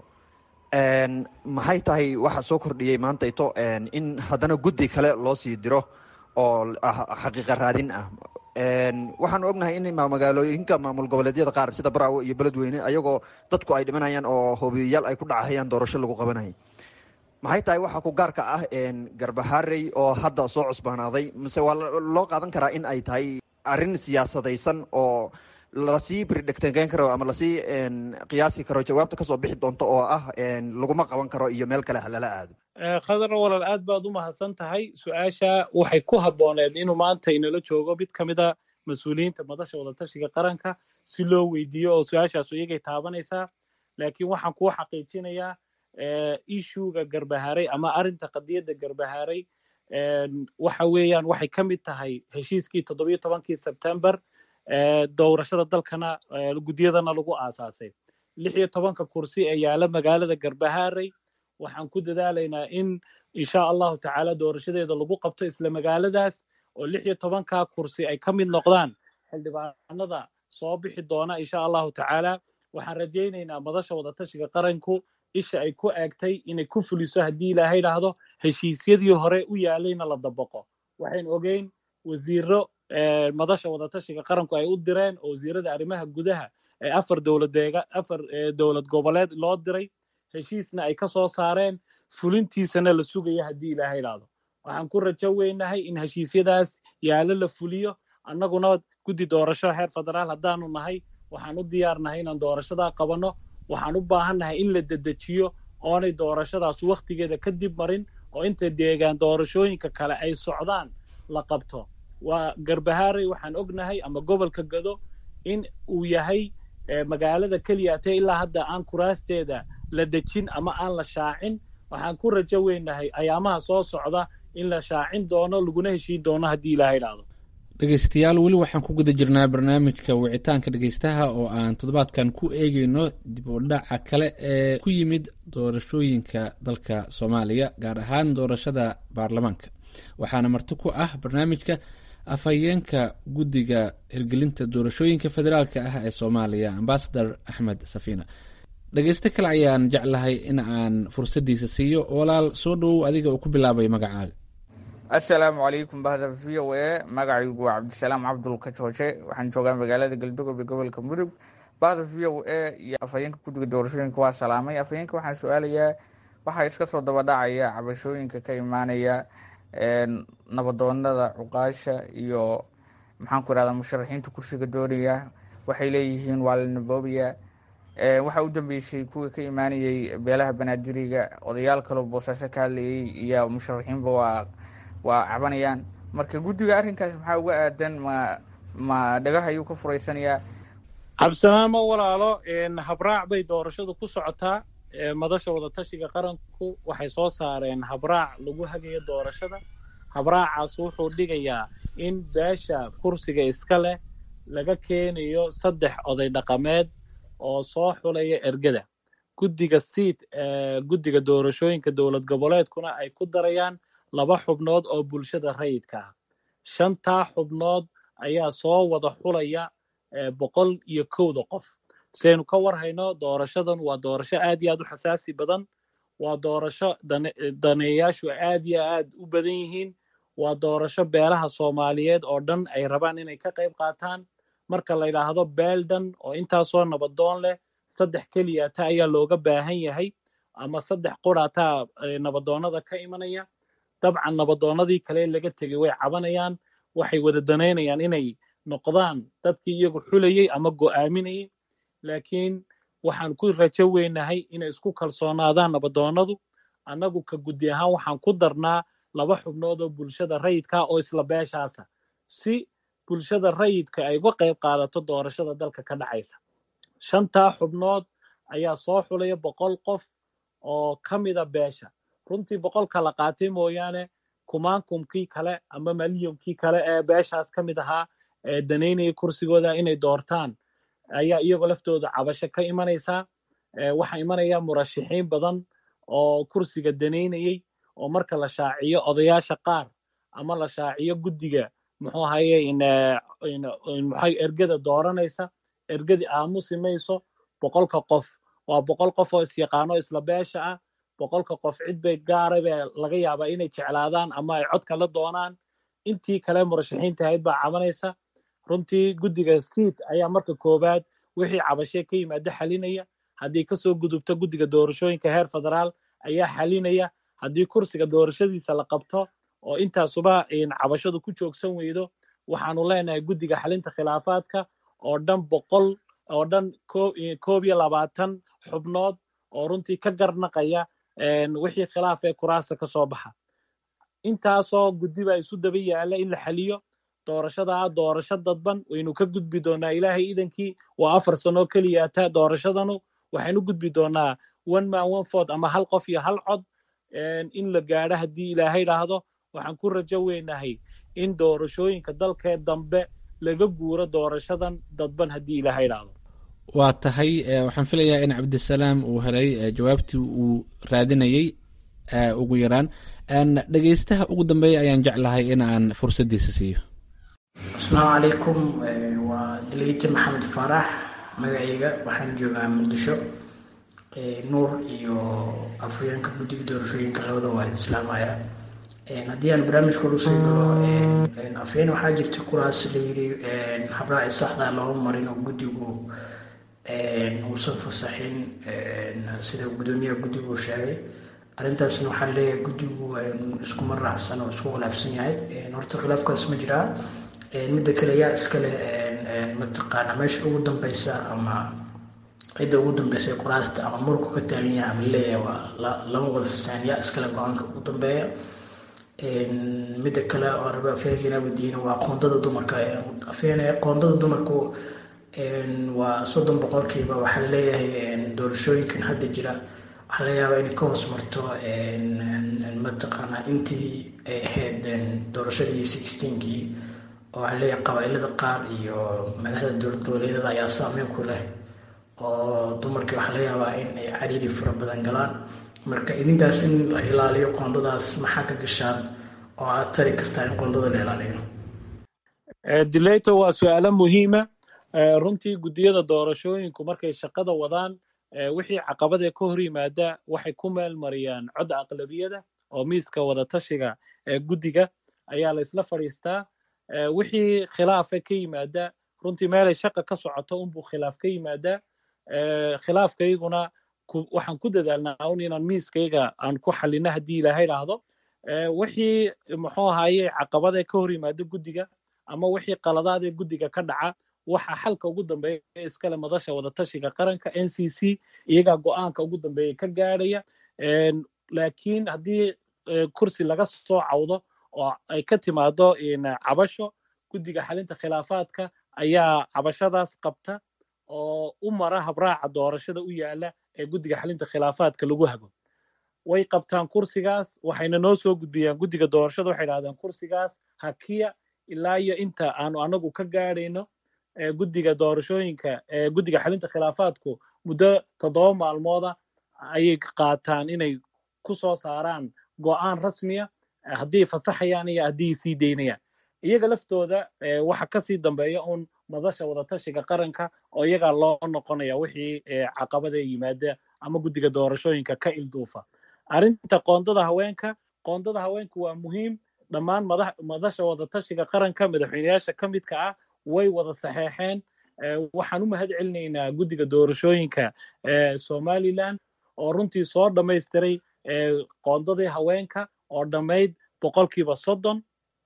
maxay tahay waxa soo kordhiyey maantayto in haddana guddi kale loo sii diro oo xaqiiqa raadin ah waxaanu ognahay in magaalooyinka maamul goboleedyada qaar sida baraawo iyo beledweyne ayagoo dadku ay dhimanayaan oo hobiyayaal ay ku dhacahayaan doorasho lagu qabanayay maxay tahay waxa ku gaarka ah garbaharey oo hadda soo cusbaanaaday mise waa loo qaadan karaa in ay tahay arrin siyaasadaysan oo lasii bridhegtengeyn karo ama lasii qiyaasi karo jawaabta kasoo bixi doonto oo ah laguma qaban karo iyo meel kale halala aado khadar walaal aad baad u mahadsan tahay su-aasha waxay ku habbooneed inuu maanta inala joogo mid ka mid a mas-uuliyiinta madasha wadatashiga qaranka si loo weydiiyo oo su-aashaasu iyagay taabanaysaa laakiin waxaan kuu xaqiijinayaa ishuga garbahaarey ama arrinta qadiyadda garbahaarey waxa weeyaan waxay ka mid tahay heshiiskii toddobiyo tobankii sebtember doorashada dalkana guddiyadana lagu aasaasay lix iyo tobanka kursi ee yaala magaalada garbahaarey waxaan ku dadaalaynaa in insha allahu tacaala doorashadeeda lagu qabto isla magaaladaas oo lix iyo tobankaa kursi ay ka mid noqdaan xildhibaanada soo bixi doona insha allahu tacaala waxaan rajaynaynaa madasha wadatashiga qaranku isha ay ku eegtay inay ku fuliso haddii ilaahay dhaahdo heshiisyadii hore u yaalayna la dabaqo waxayn ogeyn wasiiro madasha wadatashiga qaranku ay u direen oo wasiirada arrimaha gudaha ee afar dowladeega afar dowlad goboleed loo diray heshiisna ay ka soo saareen fulintiisana la sugaya haddii ilaahay dhaahdo waxaan ku rajo weynahay in heshiisyadaas yaalo la fuliyo annaguna guddi doorasho heer federaal haddaanu nahay waxaan u diyaarnahay inaan doorashadaa qabanno waxaan u baahannahay in la dedejiyo oonay doorashadaas wakhtigeeda kadib marin oo inta deegaan doorashooyinka kale ay socdaan la qabto waa garbahaarey waxaan ognahay ama gobolka gado in uu yahay magaalada keliyaatee ilaa hadda aan kuraasteeda la dejin ama aan la shaacin waxaan ku rajo weynahay ayaamaha soo socda in la shaacin doono laguna heshiin doono haddii ilaahay dhahdo dhegeystayaal weli waxaan ku guda jirnaa barnaamijka wicitaanka dhegeystaha oo aan toddobaadkan ku eegeyno dib u dhaca kale ee ku yimid doorashooyinka dalka soomaaliya gaar ahaan doorashada baarlamaanka waxaana marti ku ah barnaamijka afhayeenka guddiga hirgelinta doorashooyinka federaalka ah ee soomaaliya ambasador axmed safina dhegeysto kale ayaan jeclahay in aan fursaddiisa siiyo walaal soo dhowow adiga uu ku bilaabay magacaaga assalaamu calaykum bahda v o a magacaygu waa cabdisalaam cabdulka jooje waxaan joogaa magaalada galdogob ee gobolka mudug bahda v o a iyo afhayeenka guddiga doorashooyinka waa salaamay afhayeenka waxaan su-aalayaa waxaa iska soo dabadhacaya cabashooyinka ka imaanaya nabadoonada cuqaasha iyo maxaanku irahdaa musharaxiinta kursiga doonaya waxay leeyihiin waa la naboobiyaa waxaa u dambeysay kuwii ka imaanayey beelaha banaadiriga odayaal kaloo boosaaso ka hadlayay iyo musharaxiinba waa waa cabanayaan marka guddiga arrinkaas maxaa uga aadan ma ma dhagaha ayuu ka furaysanayaa cabdisalaamo walaalo habraac bay doorashadu ku socotaa madasha wadatashiga qaranku waxay soo saareen habraac lagu hagayo doorashada habraacaas wuxuu dhigayaa in beesha kursiga iska leh laga keenayo saddex oday dhaqameed oo soo xulaya ergada guddiga siid guddiga doorashooyinka dowlad goboleedkuna ay ku darayaan laba xubnood oo bulshada rayidka ah shantaa xubnood ayaa soo wada xulaya boqol iyo kowda qof saynu ka war hayno doorashadan waa doorasho aad iyo aad u xasaasi badan waa doorasho daneeyaashu aad iyo aad u badan yihiin waa doorasho beelaha soomaaliyeed oo dhan ay rabaan inay ka qayb qaataan marka la yidhaahdo beeldan oo intaasoo nabadoon leh saddex keliyata ayaa looga baahan yahay ama saddex qurataa nabadoonnada ka imanaya dabcan nabadoonnadii kale laga tegey way cabanayaan waxay wada danaynayaan inay noqdaan dadkii iyagu xulayey ama go'aaminayay laakiin waxaan ku rajo weynahay inay isku kalsoonaadaan nabadoonnadu annagu ka guddi ahaan waxaan ku darnaa laba xubnood oo bulshada rayidka oo isla beeshaasa si bulshada rayidka ay uga qayb qaadato doorashada dalka ka dhacaysa shantaa xubnood ayaa soo xulaya boqol qof oo ka mida beesha runtii boqolka la qaatay mooyaane kumaankumkii kale ama maliyumkii kale ee beeshaas ka mid ahaa ee danaynaya kursigooda inay doortaan ayaa iyagoo laftooda cabasho ka imanaysaa waxaa imanaya murashaxiin badan oo kursiga danaynayey oo marka la shaaciyo odayaasha qaar ama la shaaciyo guddiga muxuu ahaye muxay ergada dooranaysa ergadii aamusi mayso boqolka qof waa boqol qof oo isyaqaano isla beesha ah boqolka qof cid bay gaara bee laga yaabaa inay jeclaadaan ama ay codka la doonaan intii kale murashaxiinta ahayd baa cabanaysa runtii guddiga siid ayaa marka koowaad wixii cabashee ka yimaada xalinaya haddii kasoo gudubto guddiga doorashooyinka heer federaal ayaa xalinaya haddii kursiga doorashadiisa la qabto oo intaasuba cabashadu ku joogsan weydo waxaanu leenahay guddiga xalinta khilaafaadka oo dhan boqol oo dhan koob iyo labaatan xubnood oo runtii ka garnaqaya wixii khilaaf ee kuraasta ka soo baxa intaasoo guddi baa isu daba yaala in la xaliyo doorashadaa doorasho dadban waynu ka gudbi doonaa ilaahay idankii waa afar sanoo keliyata doorashadanu waxaynu gudbi doonaa one man one ford ama hal qof iyo hal cod in la gaadho haddii ilaahay dhaahdo waxaan ku rajo weynahay in doorashooyinka dalkee dambe laga guuro doorashadan dadban haddii ilaahay dhaahdo waa tahay waxaan filayaa in cabdisalaam uu helay jawaabtii uu raadinayey ugu yaraan dhegeystaha ugu dambeeya ayaan jeclahay in aan fursaddiisa siiyo asalaamu calaykum waa daleyte maxamed faarax magacayga waxaan joogaa muqdisho nuur iyo afhayeenka guddiga doorashooyinka labada waa islaamaya haddii aan barnaamijka lu soo galo afhayeen waxaa jirta kuraas layiri habraaci saxda looma marin oo guddigu uusan fasaxin sida guddoomiyaha guddigu uu sheegay arrintaasna waxaa leeyahay guddigu iskuma raacsan oo isku khilaafsan yahay horta khilaafkaas ma jiraa midda kale yaa iskale mataqaana meesha ugu dambeysa ama cidda ugu dambeysa ee quraasta ama murku ka taagan yahay ama leeyahay waa lama wada fasaan yaa iskale go-aanka ugu dambeeya midda kale oo raba afheenkeena wadiina waa qoondada dumarka afheen qoondada dumarku waa soddon boqolkiiba waxaa leeyahay doorashooyinkan hadda jira waxaa laga yaabaa inay ka hoos marto mataqaana intii ay ahayd doorashadii sixteenkii oo waxaa leeyahay qabaailada qaar iyo madaxda dowlad goboleedyada ayaa saameyn ku leh oo dumarkii waxaa laga yaabaa in ay cariiri fara badan galaan marka idinkaas in la ilaaliyo qoondadaas maxaa ka gashaan oo aad tari kartaa in qoondada la ilaaliyo dileto waa su-aalo muhiima runtii guddiyada doorashooyinku markay shaqada wadaan wixii caqabadee ka hor yimaada waxay ku meel mariyaan codda aqlabiyada oo miiska wadatashiga ee guddiga ayaa la isla fadhiistaa wixii khilaafa ka yimaada runtii meelay shaqa ka socoto unbuu khilaaf ka yimaadaa khilaafkayguna waxaan ku dadaalnaa un inaan miiskayga aan ku xalino haddii ilaahay dhaahdo wixii muxuu ahaye caqabadee ka hor yimaada guddiga ama wixii qaladaadee guddiga ka dhaca waxaa xalka ugu dambeeya iskale madasha wadatashiga qaranka n c c iyagaa go-aanka ugu dambeeya ka gaadhaya laakiin haddii kursi laga soo cawdo oo ay ka timaado cabasho guddiga xalinta khilaafaadka ayaa cabashadaas qabta oo u mara habraaca doorashada u yaala ee guddiga xalinta khilaafaadka lagu hago way qabtaan kursigaas waxayna noo soo gudbiyaan guddiga doorashada waxay dhahdeen kursigaas hakiya ilaa iyo inta aanu anagu ka gaadhayno guddiga doorashooyinka guddiga xalinta khilaafaadku muddo toddoba maalmooda ayay qaataan inay ku soo saaraan go'aan rasmiya haddii fasaxayaan iyo haddii sii daynayaan iyaga laftooda waxa kasii dambeeya un madasha wadatashiga qaranka oo iyagaa loo noqonaya wixii caqabada yimaada ama guddiga doorashooyinka ka ilduufa arrinta qoondada haweenka qoondada haweenka waa muhiim dhammaan madasha wadatashiga qaranka madaxweyneyaasha ka midka ah way wada saxeexeen waxaan u mahad celinaynaa guddiga doorashooyinka somalilan oo runtii soo dhammaystiray qoondadii haweenka oo dhammayd boqolkiiba soddon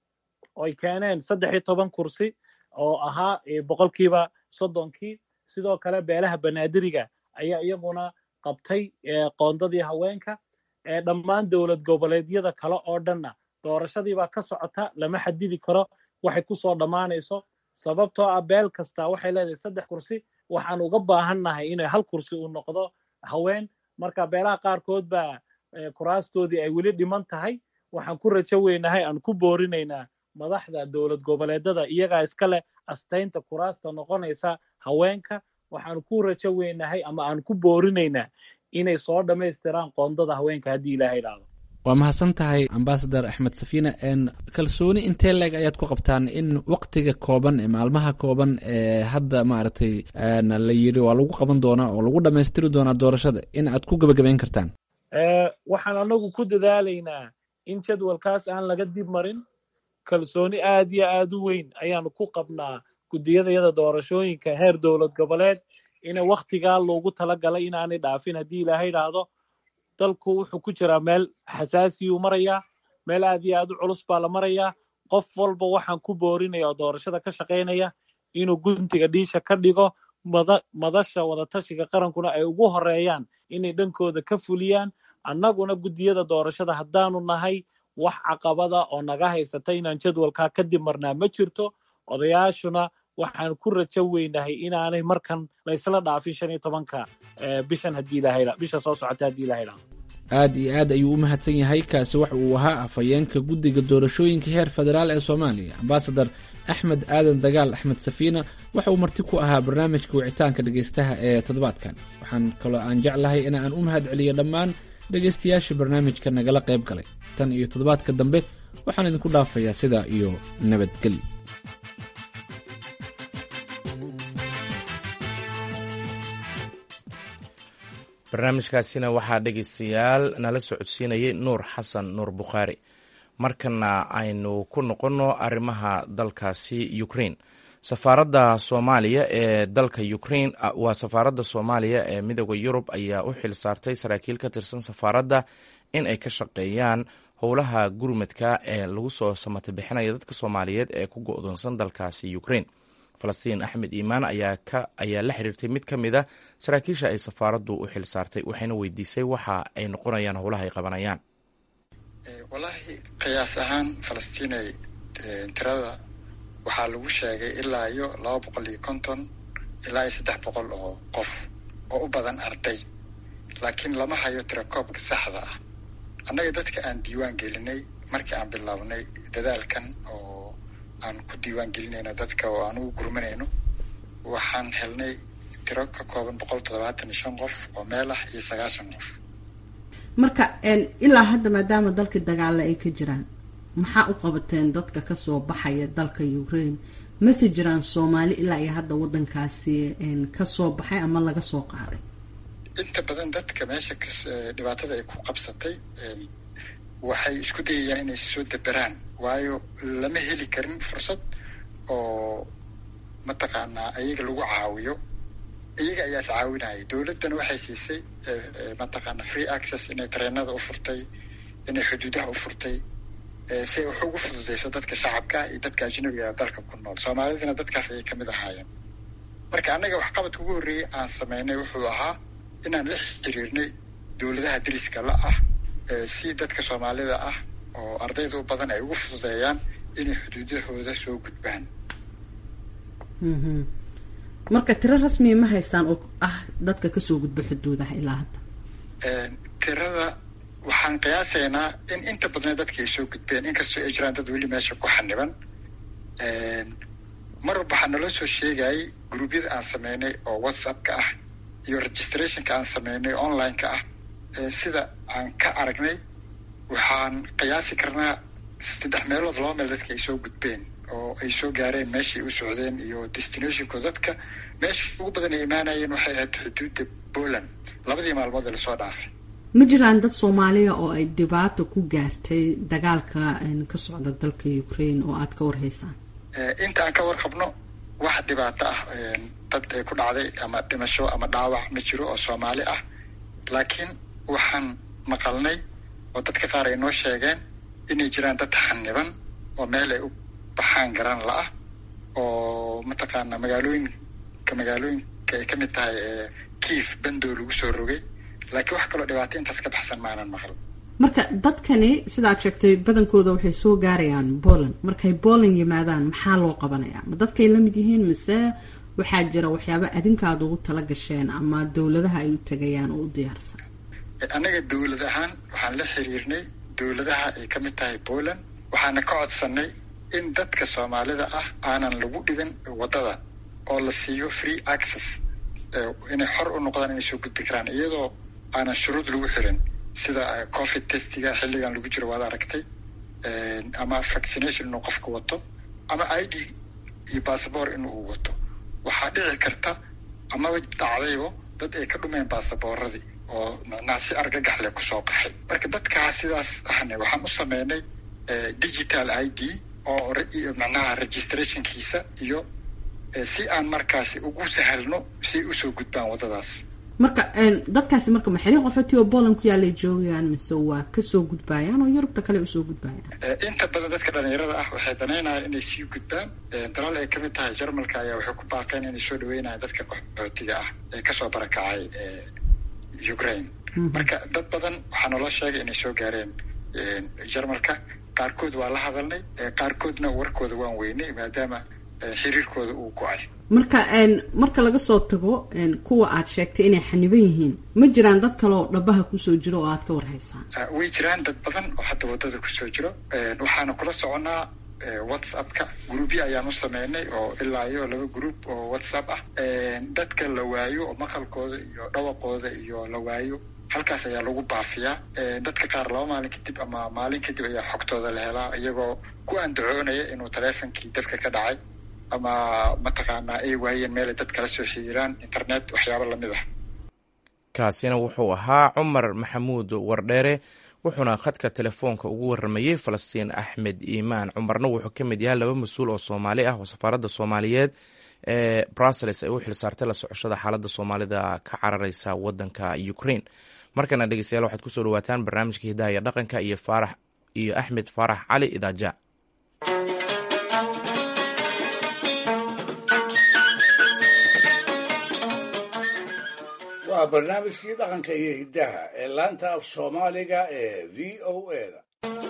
oy keeneen saddex iyo toban kursi oo ahaa boqolkiiba soddonkii sidoo kale beelaha banaadiriga ayaa iyaguna qabtay qoondadii haweenka dhammaan dowlad goboleedyada kale oo dhanna doorashadiibaa ka socota lama xadidi karo waxay ku soo dhammaanayso sababtoo ah beel kasta waxay leedahay saddex kursi waxaan uga baahannahay inay hal kursi uu noqdo haween marka beelaha qaarkood baa kuraastoodii ay weli dhiman tahay waxaan ku rajo weynahay aan ku boorinaynaa madaxda dowlad goboleedada iyagaa iska leh astaynta kuraasta noqonaysa haweenka waxaan ku rajo weynahay ama aan ku boorinaynaa inay soo dhammaystiraan qoondada haweenka haddii ilaaha idhaahdo waa mahadsan tahay ambasador axmed safiina kalsooni intee leeg ayaad ku qabtaan in waktiga kooban ee maalmaha kooban ee hadda maaragtay la yidhi waa lagu qaban doonaa oo lagu dhammaystiri doonaa doorashada in aad ku gebagabayn kartaan waxaan anagu ku dadaalaynaa in jadwalkaas aan laga dib marin kalsooni aad iyo aad u weyn ayaanu ku qabnaa guddiyadayada doorashooyinka heer dowlad goboleed ina wakhtigaa loogu talagalay inaanay dhaafin haddii ilaaha idhaahdo dalku wuxuu ku jiraa meel xasaasiyuu marayaa meel aad iyo aad u culus baa la marayaa qof walba waxaan ku boorinaya oo doorashada ka shaqaynaya inuu guntiga dhiisha ka dhigo madasha wadatashiga qarankuna ay ugu horeeyaan inay dhankooda ka fuliyaan annaguna guddiyada doorashada haddaanu nahay wax caqabada oo naga haysata inaan jadwalkaa kadib marnaa ma jirto odayaashuna waxaan ku rajo weynahay inaanay markan laysla dhaafin shan iyo tobanka bishan haddii ilaha bisha soo socota haddii ilaha idhaahdo aad iyo aad ayuu u mahadsan yahay kaasi waxa uu ahaa afhayeenka guddiga doorashooyinka heer federaal ee soomaaliya ambasador axmed aadan dagaal axmed safiina waxa uu marti ku ahaa barnaamijka wicitaanka dhegaystaha ee toddobaadkan waxaan kaloo aan jeclahay in aan u mahad celiyo dhammaan dhegaystayaasha barnaamijka nagala qayb galay tan iyo toddobaadka dambe waxaan idinku dhaafayaa sidaa iyo nabadgelyo barnaamijkaasina waxaa dhegeystayaal nala socodsiinayay nuur xasan nuur bukhaari markana aynu ku noqonno arrimaha dalkaasi ukrain safaaradda soomaaliya ee dalka ukrain waa safaaradda soomaaliya ee midooda yurub ayaa u xil saartay saraakiil ka tirsan safaaradda in ay ka shaqeeyaan howlaha gurmadka ee lagu soo samata bixinaya dadka soomaaliyeed ee ku go-doonsan dalkaasi ukrain falastiin axmed iimaan ayaa la xiriirtay mid ka mid a saraakiisha ay safaaraddu u xil saartay waxayna weydiisay waxa ay noqonayaan howlaha ay qabanayaan wallaahi qiyaas ahaan falastiinay tirada waxaa lagu sheegay ilaa iyo laba boqol iyo konton ilaa iyo saddex boqol oo qof oo u badan arday laakiin lama hayo tirakoobka saxda ah annaga dadka aan diiwaan gelinay markii aan bilaabnay dadaalkan oo aan ku diiwaan gelinayno dadka oo aan ugu gurmanayno waxaan helnay tiro ka kooban boqol toddobaatan iyo shan qof oo meel ah iyo sagaashan qof marka ilaa hadda maadaama dalkii dagaalla ay ka jiraan maxaa u qabateen dadka kasoo baxaya dalka ukraine mase jiraan soomaali ilaa iyo hadda waddankaasi kasoo baxay ama laga soo qaaday inta badan dadka meesha ka dhibaatada ay ku qabsatay waxay isku dayayaan inay soo daberaan waayo lama heli karin fursad oo mataqaanaa ayaga lagu caawiyo iyaga ayaa is caawinayay dowladdana waxay siisay mataqaana free access inay tareenada u furtay inay xuduudaha u furtay si ay wax ugu fududayso dadka shacabka iyo dadka ajnabiga ee dalka ku nool soomaalidana dadkaas ayay kamid ahaayeen marka annaga waxqabadka ugu horreeyey aan sameynay wuxuu ahaa inaan la xiriirnay dowladaha deriska la ah si dadka soomaalida ah oo ardayda u badan ay ugu fududeeyaan inay xuduudahooda soo gudbaan marka tiro rasmiya ma haystaan oo ah dadka kasoo gudba xuduudaha ilaa hadda tirada waxaan qiyaasaynaa in inta badna dadka ay soo gudbeen inkastoo ay jiraan dad weli meesha ku xaniban mar walba waxaa naloo soo sheegayay gruubyada aan sameynay oo whatsappka ah iyo registrationka aan sameynay online-ka ah sida aan ka aragnay waxaan qiyaasi karnaa saddex meelood laba meel dadka ay soo gudbeen oo ay soo gaareen meeshay u socdeen iyo destinationko dadka meesha ugu badan ay imaanayeen waxay ahayd xuduudda poland labadii maalmood ee lasoo dhaafay ma jiraan dad soomaaliya oo ay dhibaato ku gaartay dagaalka ka socda dalka ukraine oo aada ka warhaysaan inta aan ka warqabno wax dhibaato ah dad ay ku dhacday ama dhimasho ama dhaawac ma jiro oo soomaali ah laakiin waxaan maqalnay oo dadka qaar ay noo sheegeen inay jiraan dad xaniban oo meel ay u baxaan garan la-ah oo mataqaana magaalooyinka magaalooyinka ay ka mid tahay kiif bandow lagu soo rogay laakiin wax kaloo dhibaato intaas ka baxsan maanan maqal marka dadkani sidaad sheegtay badankooda waxay soo gaarayaan poland markay poland yimaadaan maxaa loo qabanayaa ma dadkay la mid yihiin mise waxaa jira waxyaaba adinkaad ugu tala gasheen ama dowladaha ay u tegayaan oo u diyaarsan annaga dowlad ahaan waxaan la xiriirnay dowladaha ay ka mid tahay poland waxaana ka codsanay in dadka soomaalida ah aanan lagu dhibin waddada oo la siiyo free access inay xor u noqdaan inay soo gudbi karaan iyadoo aanan shuruud lagu xirin sida covid testiga xilligan lagu jiro waad aragtay ama vaccination inuu qofka wato ama i d iyo bassabor inuu wato waxaa dhici karta amaba dhacdaybo dad ay ka dhumeen baasabooradii oo macnaha si argagax leh kusoo qaxay marka dadkaa sidaas ahne waxaan u sameynay digital i d oo macnaha registrationkiisa iyo si aan markaasi ugu sahalno si ay usoo gudbaan waddadaas marka dadkaasi marka maxay qofati oo poland ku yaalay joogayaan mise waa kasoo gudbaayaan oo yurubta kale usoo gudbaayaan inta badan dadka dhalinyarada ah waxay danaynayaan inay sii gudbaan dalaal ay kamid tahay jarmalka ayaa waxay ku baaqeen inay soo dhaweynayaan dadka qaxootiga ah ee kasoo barakacay ukraine marka dad badan waxaa naloo sheegay inay soo gaareen jarmalka qaarkood waa la hadalnay qaarkoodna warkooda waan weynay maadaama xiriirkooda uu go-ay marka marka laga soo tago kuwa aad sheegtay inay xaniban yihiin ma jiraan dad kale oo dhabaha kusoo jiro oo aad ka warhaysaan way jiraan dad badan oo hadda waddada kusoo jiro waxaana kula soconaa whatsappka groupyo ayaan u sameynay oo ilaa iyo laba group oo whatsapp ah dadka la waayo oo maqalkooda iyo dhawaqooda iyo la waayo halkaas ayaa lagu baafiyaa dadka qaar laba maalin kadib ama maalin kadib ayaa xogtooda la helaa iyagoo ku andacoonaya inuu taleefonkii dabka ka dhacay ama mataqaanaa ay waayeen meelay dad kala soo xiriiraan internet waxyaabo lamid ah kaasina wuxuu ahaa cumar maxamuud wardheere wuxuuna khadka telefoonka ugu waramayey falastiin axmed iimaan cumarna wuxuu ka mid yahay laba mas-uul oo soomaali ah oo safaaradda soomaaliyeed ee brussels ay u xilsaartay la socoshada xaaladda soomaalida ka carareysa wadanka ukraine markana dhegeystayaal waxaad kusoo dhawaataan barnaamijka hidaha iyo dhaqanka iyo faarax iyo axmed faarax cali idaaja waa barnaamijkii dhaqanka iyo hiddaha ee laanta af soomaaliga ee v o a da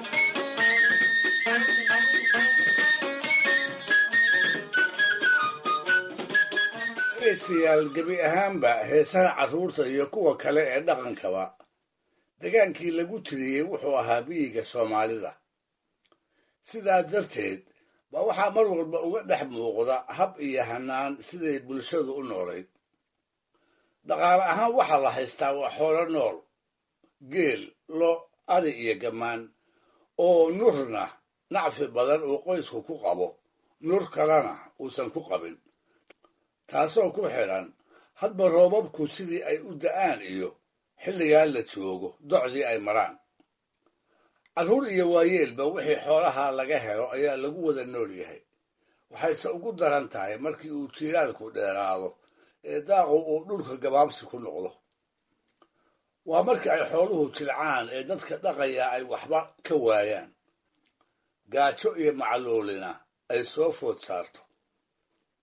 dhegaystayaal gebi ahaanba heesaha carruurta iyo kuwa kale ee dhaqankaba degaankii lagu tiriyey wuxuu ahaa biyiga soomaalida sidaa darteed baa waxaa mar walba uga dhex muuqda hab iyo hanaan siday bulshadu u noolayd dhaqaale ahaan waxaa la haystaa waa xoolo nool geel lo ari iyo gammaan oo nurna nacfi badan uu qoysku ku qabo nur kalena uusan ku qabin taasoo ku xidhan hadba roobabku sidii ay u da'aan iyo xilligaa la joogo docdii ay maraan carruur iyo waayeelba wixii xoolaha laga helo ayaa lagu wada nool yahay waxayse ugu daran tahay markii uu jiilaalku dheeraado ee daaqu uu dhulka gabaabsi ku noqdo waa markii ay xooluhu jilcaan ee dadka dhaqaya ay waxba ka waayaan gaajo iyo macluulina ay soo food saarto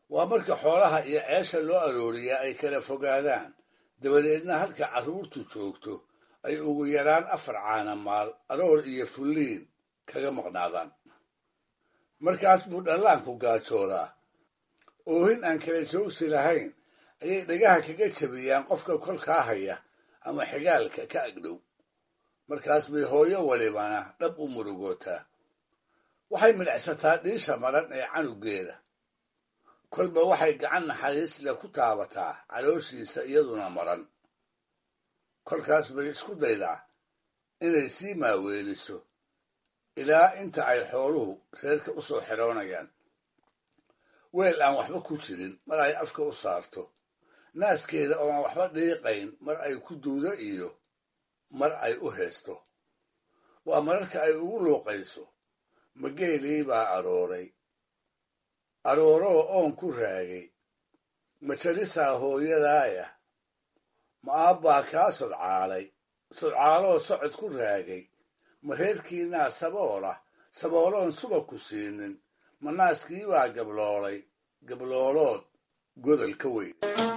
waa marka xoolaha iyo ceesha loo arooriyaa ay kala fogaadaan dabadeedna halka carruurtu joogto ay ugu yaraan afar caana maal aroor iyo fulliin kaga maqnaadaan markaas buu dhallaanku gaajoodaa oohin aan kala joogsi lahayn ayay dhagaha kaga jabiyaan qofka kolkaa haya ama xigaalka ka agdhow markaas bay hooyo walibana dhab u murugootaa waxay midhacsataa dhiisha maran ee canugeeda kolba waxay gacan naxariis leh ku taabataa calooshiisa iyaduna maran kolkaas bay isku daydaa inay sii maaweeliso ilaa inta ay xooluhu reerka u soo xiroonayaan weel aan waxba ku jirin mar ay afka u saarto naaskeeda oo aan waxba dhiiqayn mar ay ku duudo iyo mar ay u heesto waa mararka ay ugu luuqayso mageelii baa arooray arooroo oon ku raagay majalisaa hooyadaaya ma aabbaa kaa sodcaalay sodcaaloo socod ku raagay ma reerkiinaa saboolah sabooloon suba ku siinin ma naaskiibaa gabloolay gabloolood godol ka weyn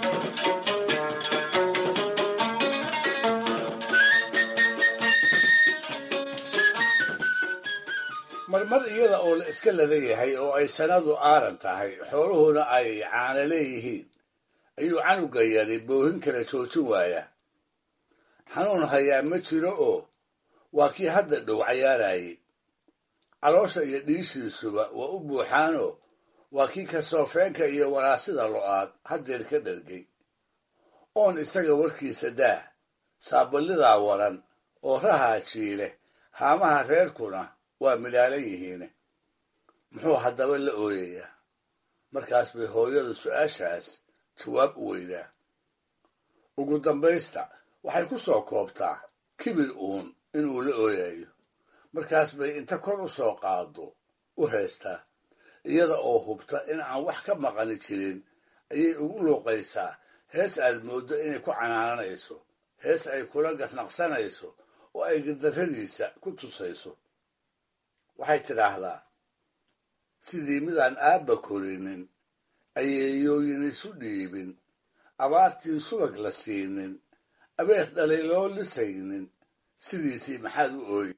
marmar iyada oo la iska ladan yahay oo ay sanadu aaran tahay xooluhuna ay caana leeyihiin ayuu canuga yadhi boohin kala joojin waaya xanuun hayaa ma jiro oo waa kii hadda dhow cayaarayay caloosha iyo dhiishiisuba waa u buuxaanoo waa kii kasoofeenka iyo waraasida lo'aad haddeer ka dhargay oon isaga warkiisa daah saaballidaa waran oo rahaa jiile haamaha reerkuna waa milaalan yihiine muxuu haddaba la ooyayaa markaas bay hooyadu su-aashaas jawaab u weydaa ugu dambaysta waxay ku soo koobtaa kibir uun inuu la ooyayo markaas bay inta kor u soo qaado u heestaa iyada oo hubta in aan wax ka maqani jirin ayay ugu luuqaysaa hees aad mooddo inay ku canaananayso hees ay kula gasnaqsanayso oo ay gardarradiisa ku tusayso waxay tidhaahdaa sidii midaan aabba korinin ayeeyooyin isu dhiibin abaartii subag la siinin abeer dhalay loo lisaynin sidiisii maxaad u ooyi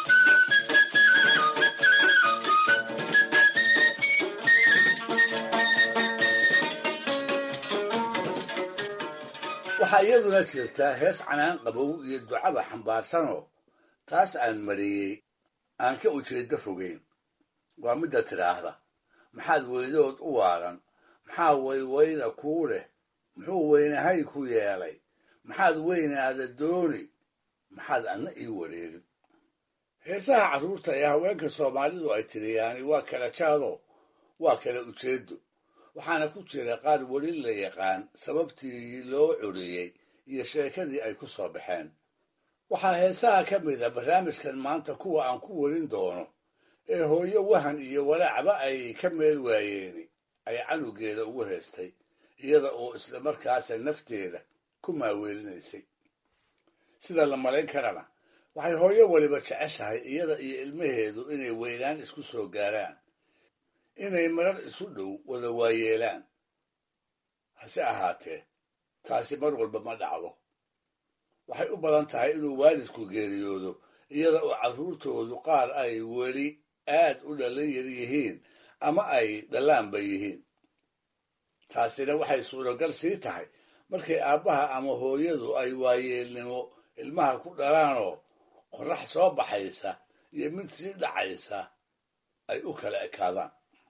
waxaa iyaduna jirtaa hees canaan qabow iyo ducaba xambaarsanoo taas aan mariyey aan ka ujeeddo fogeyn waa midda tidhaahda maxaad weydood u waaran maxaa waywayda kuu leh muxuu weynahay ku yeelay maxaad weynaada dooni maxaad adna ii wareerin heesaha carruurta ee haweenka soomaalidu ay tiriyaani waa kala jaado waa kala ujeeddo waxaana ku jira qaar weli la yaqaan sababtii loo curiyey iyo sheekadii ay ku soo baxeen waxaa heesaha ka mida barnaamijkan maanta kuwa aan ku warin doono ee hooyo wahan iyo walaacba ay ka meel waayeeni ay canugeeda ugu heestay iyada oo isla markaasa nafteeda ku maaweelinaysay sida la malayn karana waxay hooyo weliba jeceshahay iyada iyo ilmaheedu inay weynaan isku soo gaaraan inay marar isu dhow wada waayeelaan hase ahaatee taasi mar walba ma dhacdo waxay u badan tahay inuu waalidku geeriyoodo iyada oo carruurtoodu qaar ay weli aad u dhallan yar yihiin ama ay dhallaanba yihiin taasina waxay suuragal sii tahay markay aabbaha ama hooyadu ay waayeelnimo ilmaha ku dhalaanoo qorrax soo baxaysa iyo mid sii dhacaysa ay u kala ekaadaan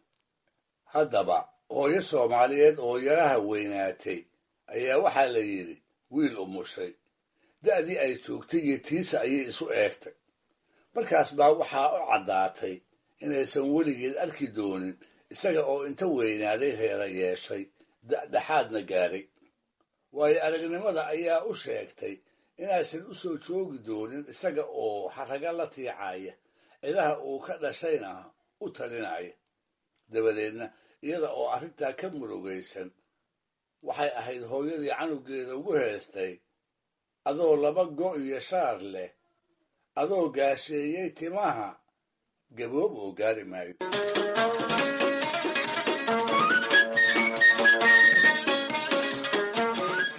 haddaba hooyo soomaaliyeed oo yaraha weynaatay ayaa waxaa la yidhi wiil umushay da'dii ay joogtay iyo tiisa ayay isu eegtay markaas baa waxaa u caddaatay inaysan weligeed arki doonin isaga oo inta weynaaday reera yeeshay dhexaadna gaaray waayo aragnimada ayaa u sheegtay inaysan u soo joogi doonin isaga oo xaraga la tiicaya cidaha uu ka dhashayna u talinaya dabadeedna iyada oo arrintaa ka murugaysan waxay ahayd hooyadii canugeeda ugu heestay adoo laba go' iyo shaar leh adoo gaasheeyey timaha gaboob oo gaari maayo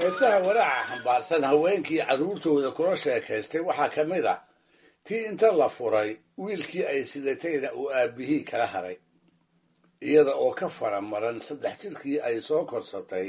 heesaha walaaca xambaarsan haweenkii carruurtooda kula sheekaystay waxaa ka mid ah tii inta la furay wiilkii ay sidatayna uu aabbihii kala haray iyada oo ka faramaran saddex jirkii ay soo korsatay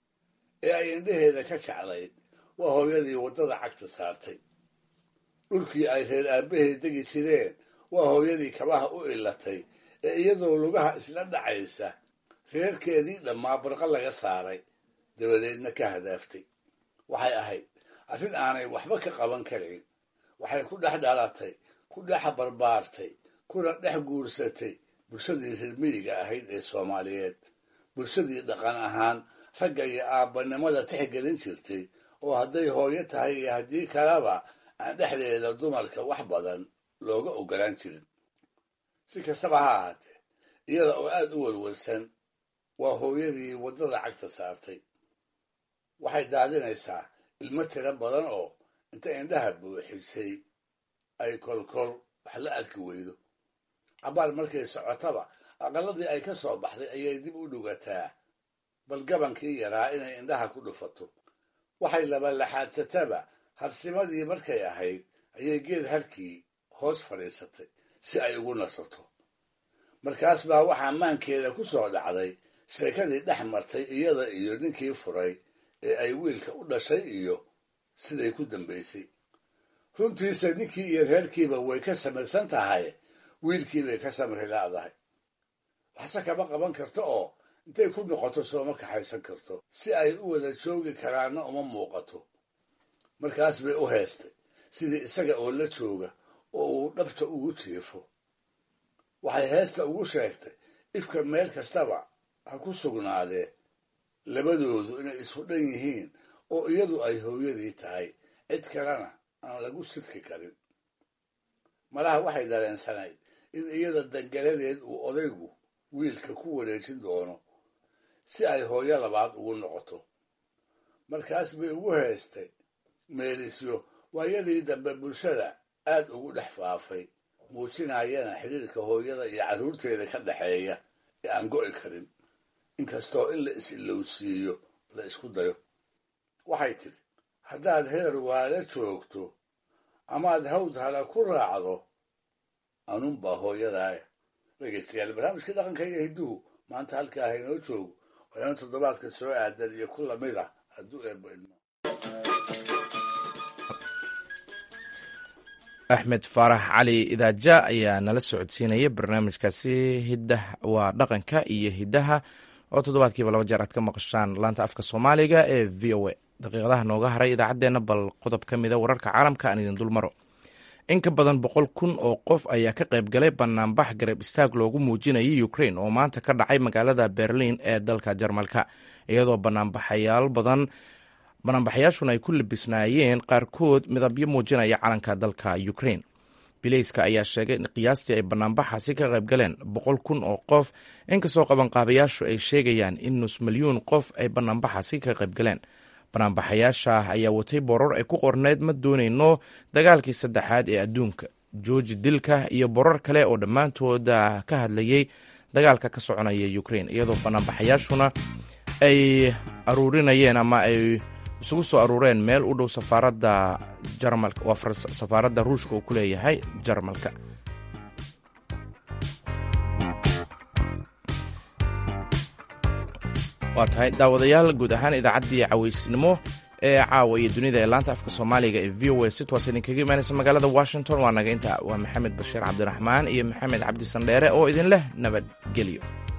ee ay indhaheeda ka jeclayd waa hooyadii waddada cagta saartay dhulkii ay reer aabbaheed degi jireen waa hooyadii kabaha u ilatay ee iyadoo lugaha isla dhacaysa reerkeedii dhammaa barqa laga saaray dabadeedna ka hadaaftay waxay ahayd arrin aanay waxba ka qaban karayn waxay ku dhex dhalatay ku dhex barbaartay kuna dhex guursatay bulshadii reer miyiga ahayd ee soomaaliyeed bulshadii dhaqan ahaan ragga iyo aabbanimada tixgelin jirtay oo hadday hooyo tahay iyo haddii kaleba aan dhexdeeda dumarka wax badan looga oggolaan jirin si kastaba ha ahaatee iyada oo aad u welwelsan waa hooyadii waddada cagta saartay waxay daadinaysaa ilmo tiro badan oo inta indhaha buuxisay ay kolkol wax la arki weydo cabaar markay socotaba aqalladii ay ka soo baxday ayay dib u dhugataa bal gabankii yaraa inay indhaha ku dhufato waxay labalaxaadsataba harsimadii markay ahayd ayay geed harkii hoos fadhiisatay si ay ugu nasato markaas baa waxaa maankeeda ku soo dhacday sheekadii dhex martay iyada iyo ninkii furay ee ay wiilka u dhashay iyo siday ku dambaysay runtiisa ninkii iyo reerkiiba way ka samaysan tahay wiilkiibay ka samri la'dahay waxse kama qaban karto oo intay ku noqoto sooma kaxaysan karto si ay u wada joogi karaanna uma muuqato markaas bay u heestay sidii isaga oo la jooga oo uu dhabta ugu jiifo waxay heesta ugu sheegtay ifka meel kastaba ha ku sugnaadee labadoodu inay isku dhan yihiin oo iyadu ay hooyadii tahay cid kalena aan lagu sidki karin malaha waxay dareensanayd in iyada dangaladeed uu odaygu wiilka ku wareejin doono si ay hooyo labaad ugu noqoto markaas bay ugu heestay meelisyo waayadii dambe bulshada aad ugu dhex faafay muujinayana xiriirka hooyada iyo carruurteeda ka dhexeeya ee aan go'i karin inkastoo in la is-ilowsiiyo la isku dayo waxay tidhi haddaad herar waala joogto amaad hawd hala ku raacdo anunbaa hooyadaaya dhegaystayaal barnaamijkii dhaqanka iyo hidduhu maanta halkaa haynoo joogo waana toddobaadka soo aadan iyo ku lamid ah hadduu eebbo idmo axmed faarax cali idaaja ayaa nala socodsiinaya barnaamijkaasi hiddah waa dhaqanka iyo hiddaha oo toddobaadkiiba laba jeer aad ka maqashaan laanta afka soomaaliga ee v o a daqiiqadaha nooga haray idaacaddeenna bal qodob ka mida wararka caalamka aan idin dul maro in ka badan boqol kun oo qof ayaa ka qayb galay banaanbax garab istaag loogu muujinayay ukrain oo maanta ka dhacay magaalada berliin ee dalka jarmalka iyadoo banaanbaxayaal badan banaanbaxayaashuna ay ku labisnaayeen qaarkood midabyo muujinaya calanka dalka ukrain bileyska ayaa sheegay in qiyaastii ay banaanbaxaasi ka qayb galeen boqol kun oo qof inkastoo qabanqaabayaashu ay sheegayaan in nus milyuun qof ay banaanbaxaasi ka qayb galeen banaanbaxayaasha ayaa watay borar ay ku qorneyd ma doonayno dagaalkii saddexaad ee adduunka jooji dilka iyo borar kale oo dhammaantooda ka hadlayay dagaalka ka soconaya ukrain iyadoo banaanbaxayaashuna ay aruurinayeen ama ay isugu soo aruureen meel u dhow safaaradda jarmalka waa safaaradda ruushka uu ku leeyahay jarmalka waa tahay daawadayaal guud ahaan idaacaddii caweysnimo ee caawa iyo dunida ee laanta afka soomaaliga ee v o a si toos idinkaga imaanaysa magaalada washington waa naga inta waa maxamed bashiir cabdiraxmaan iyo maxamed cabdi sandheere oo idin leh nabadgelyo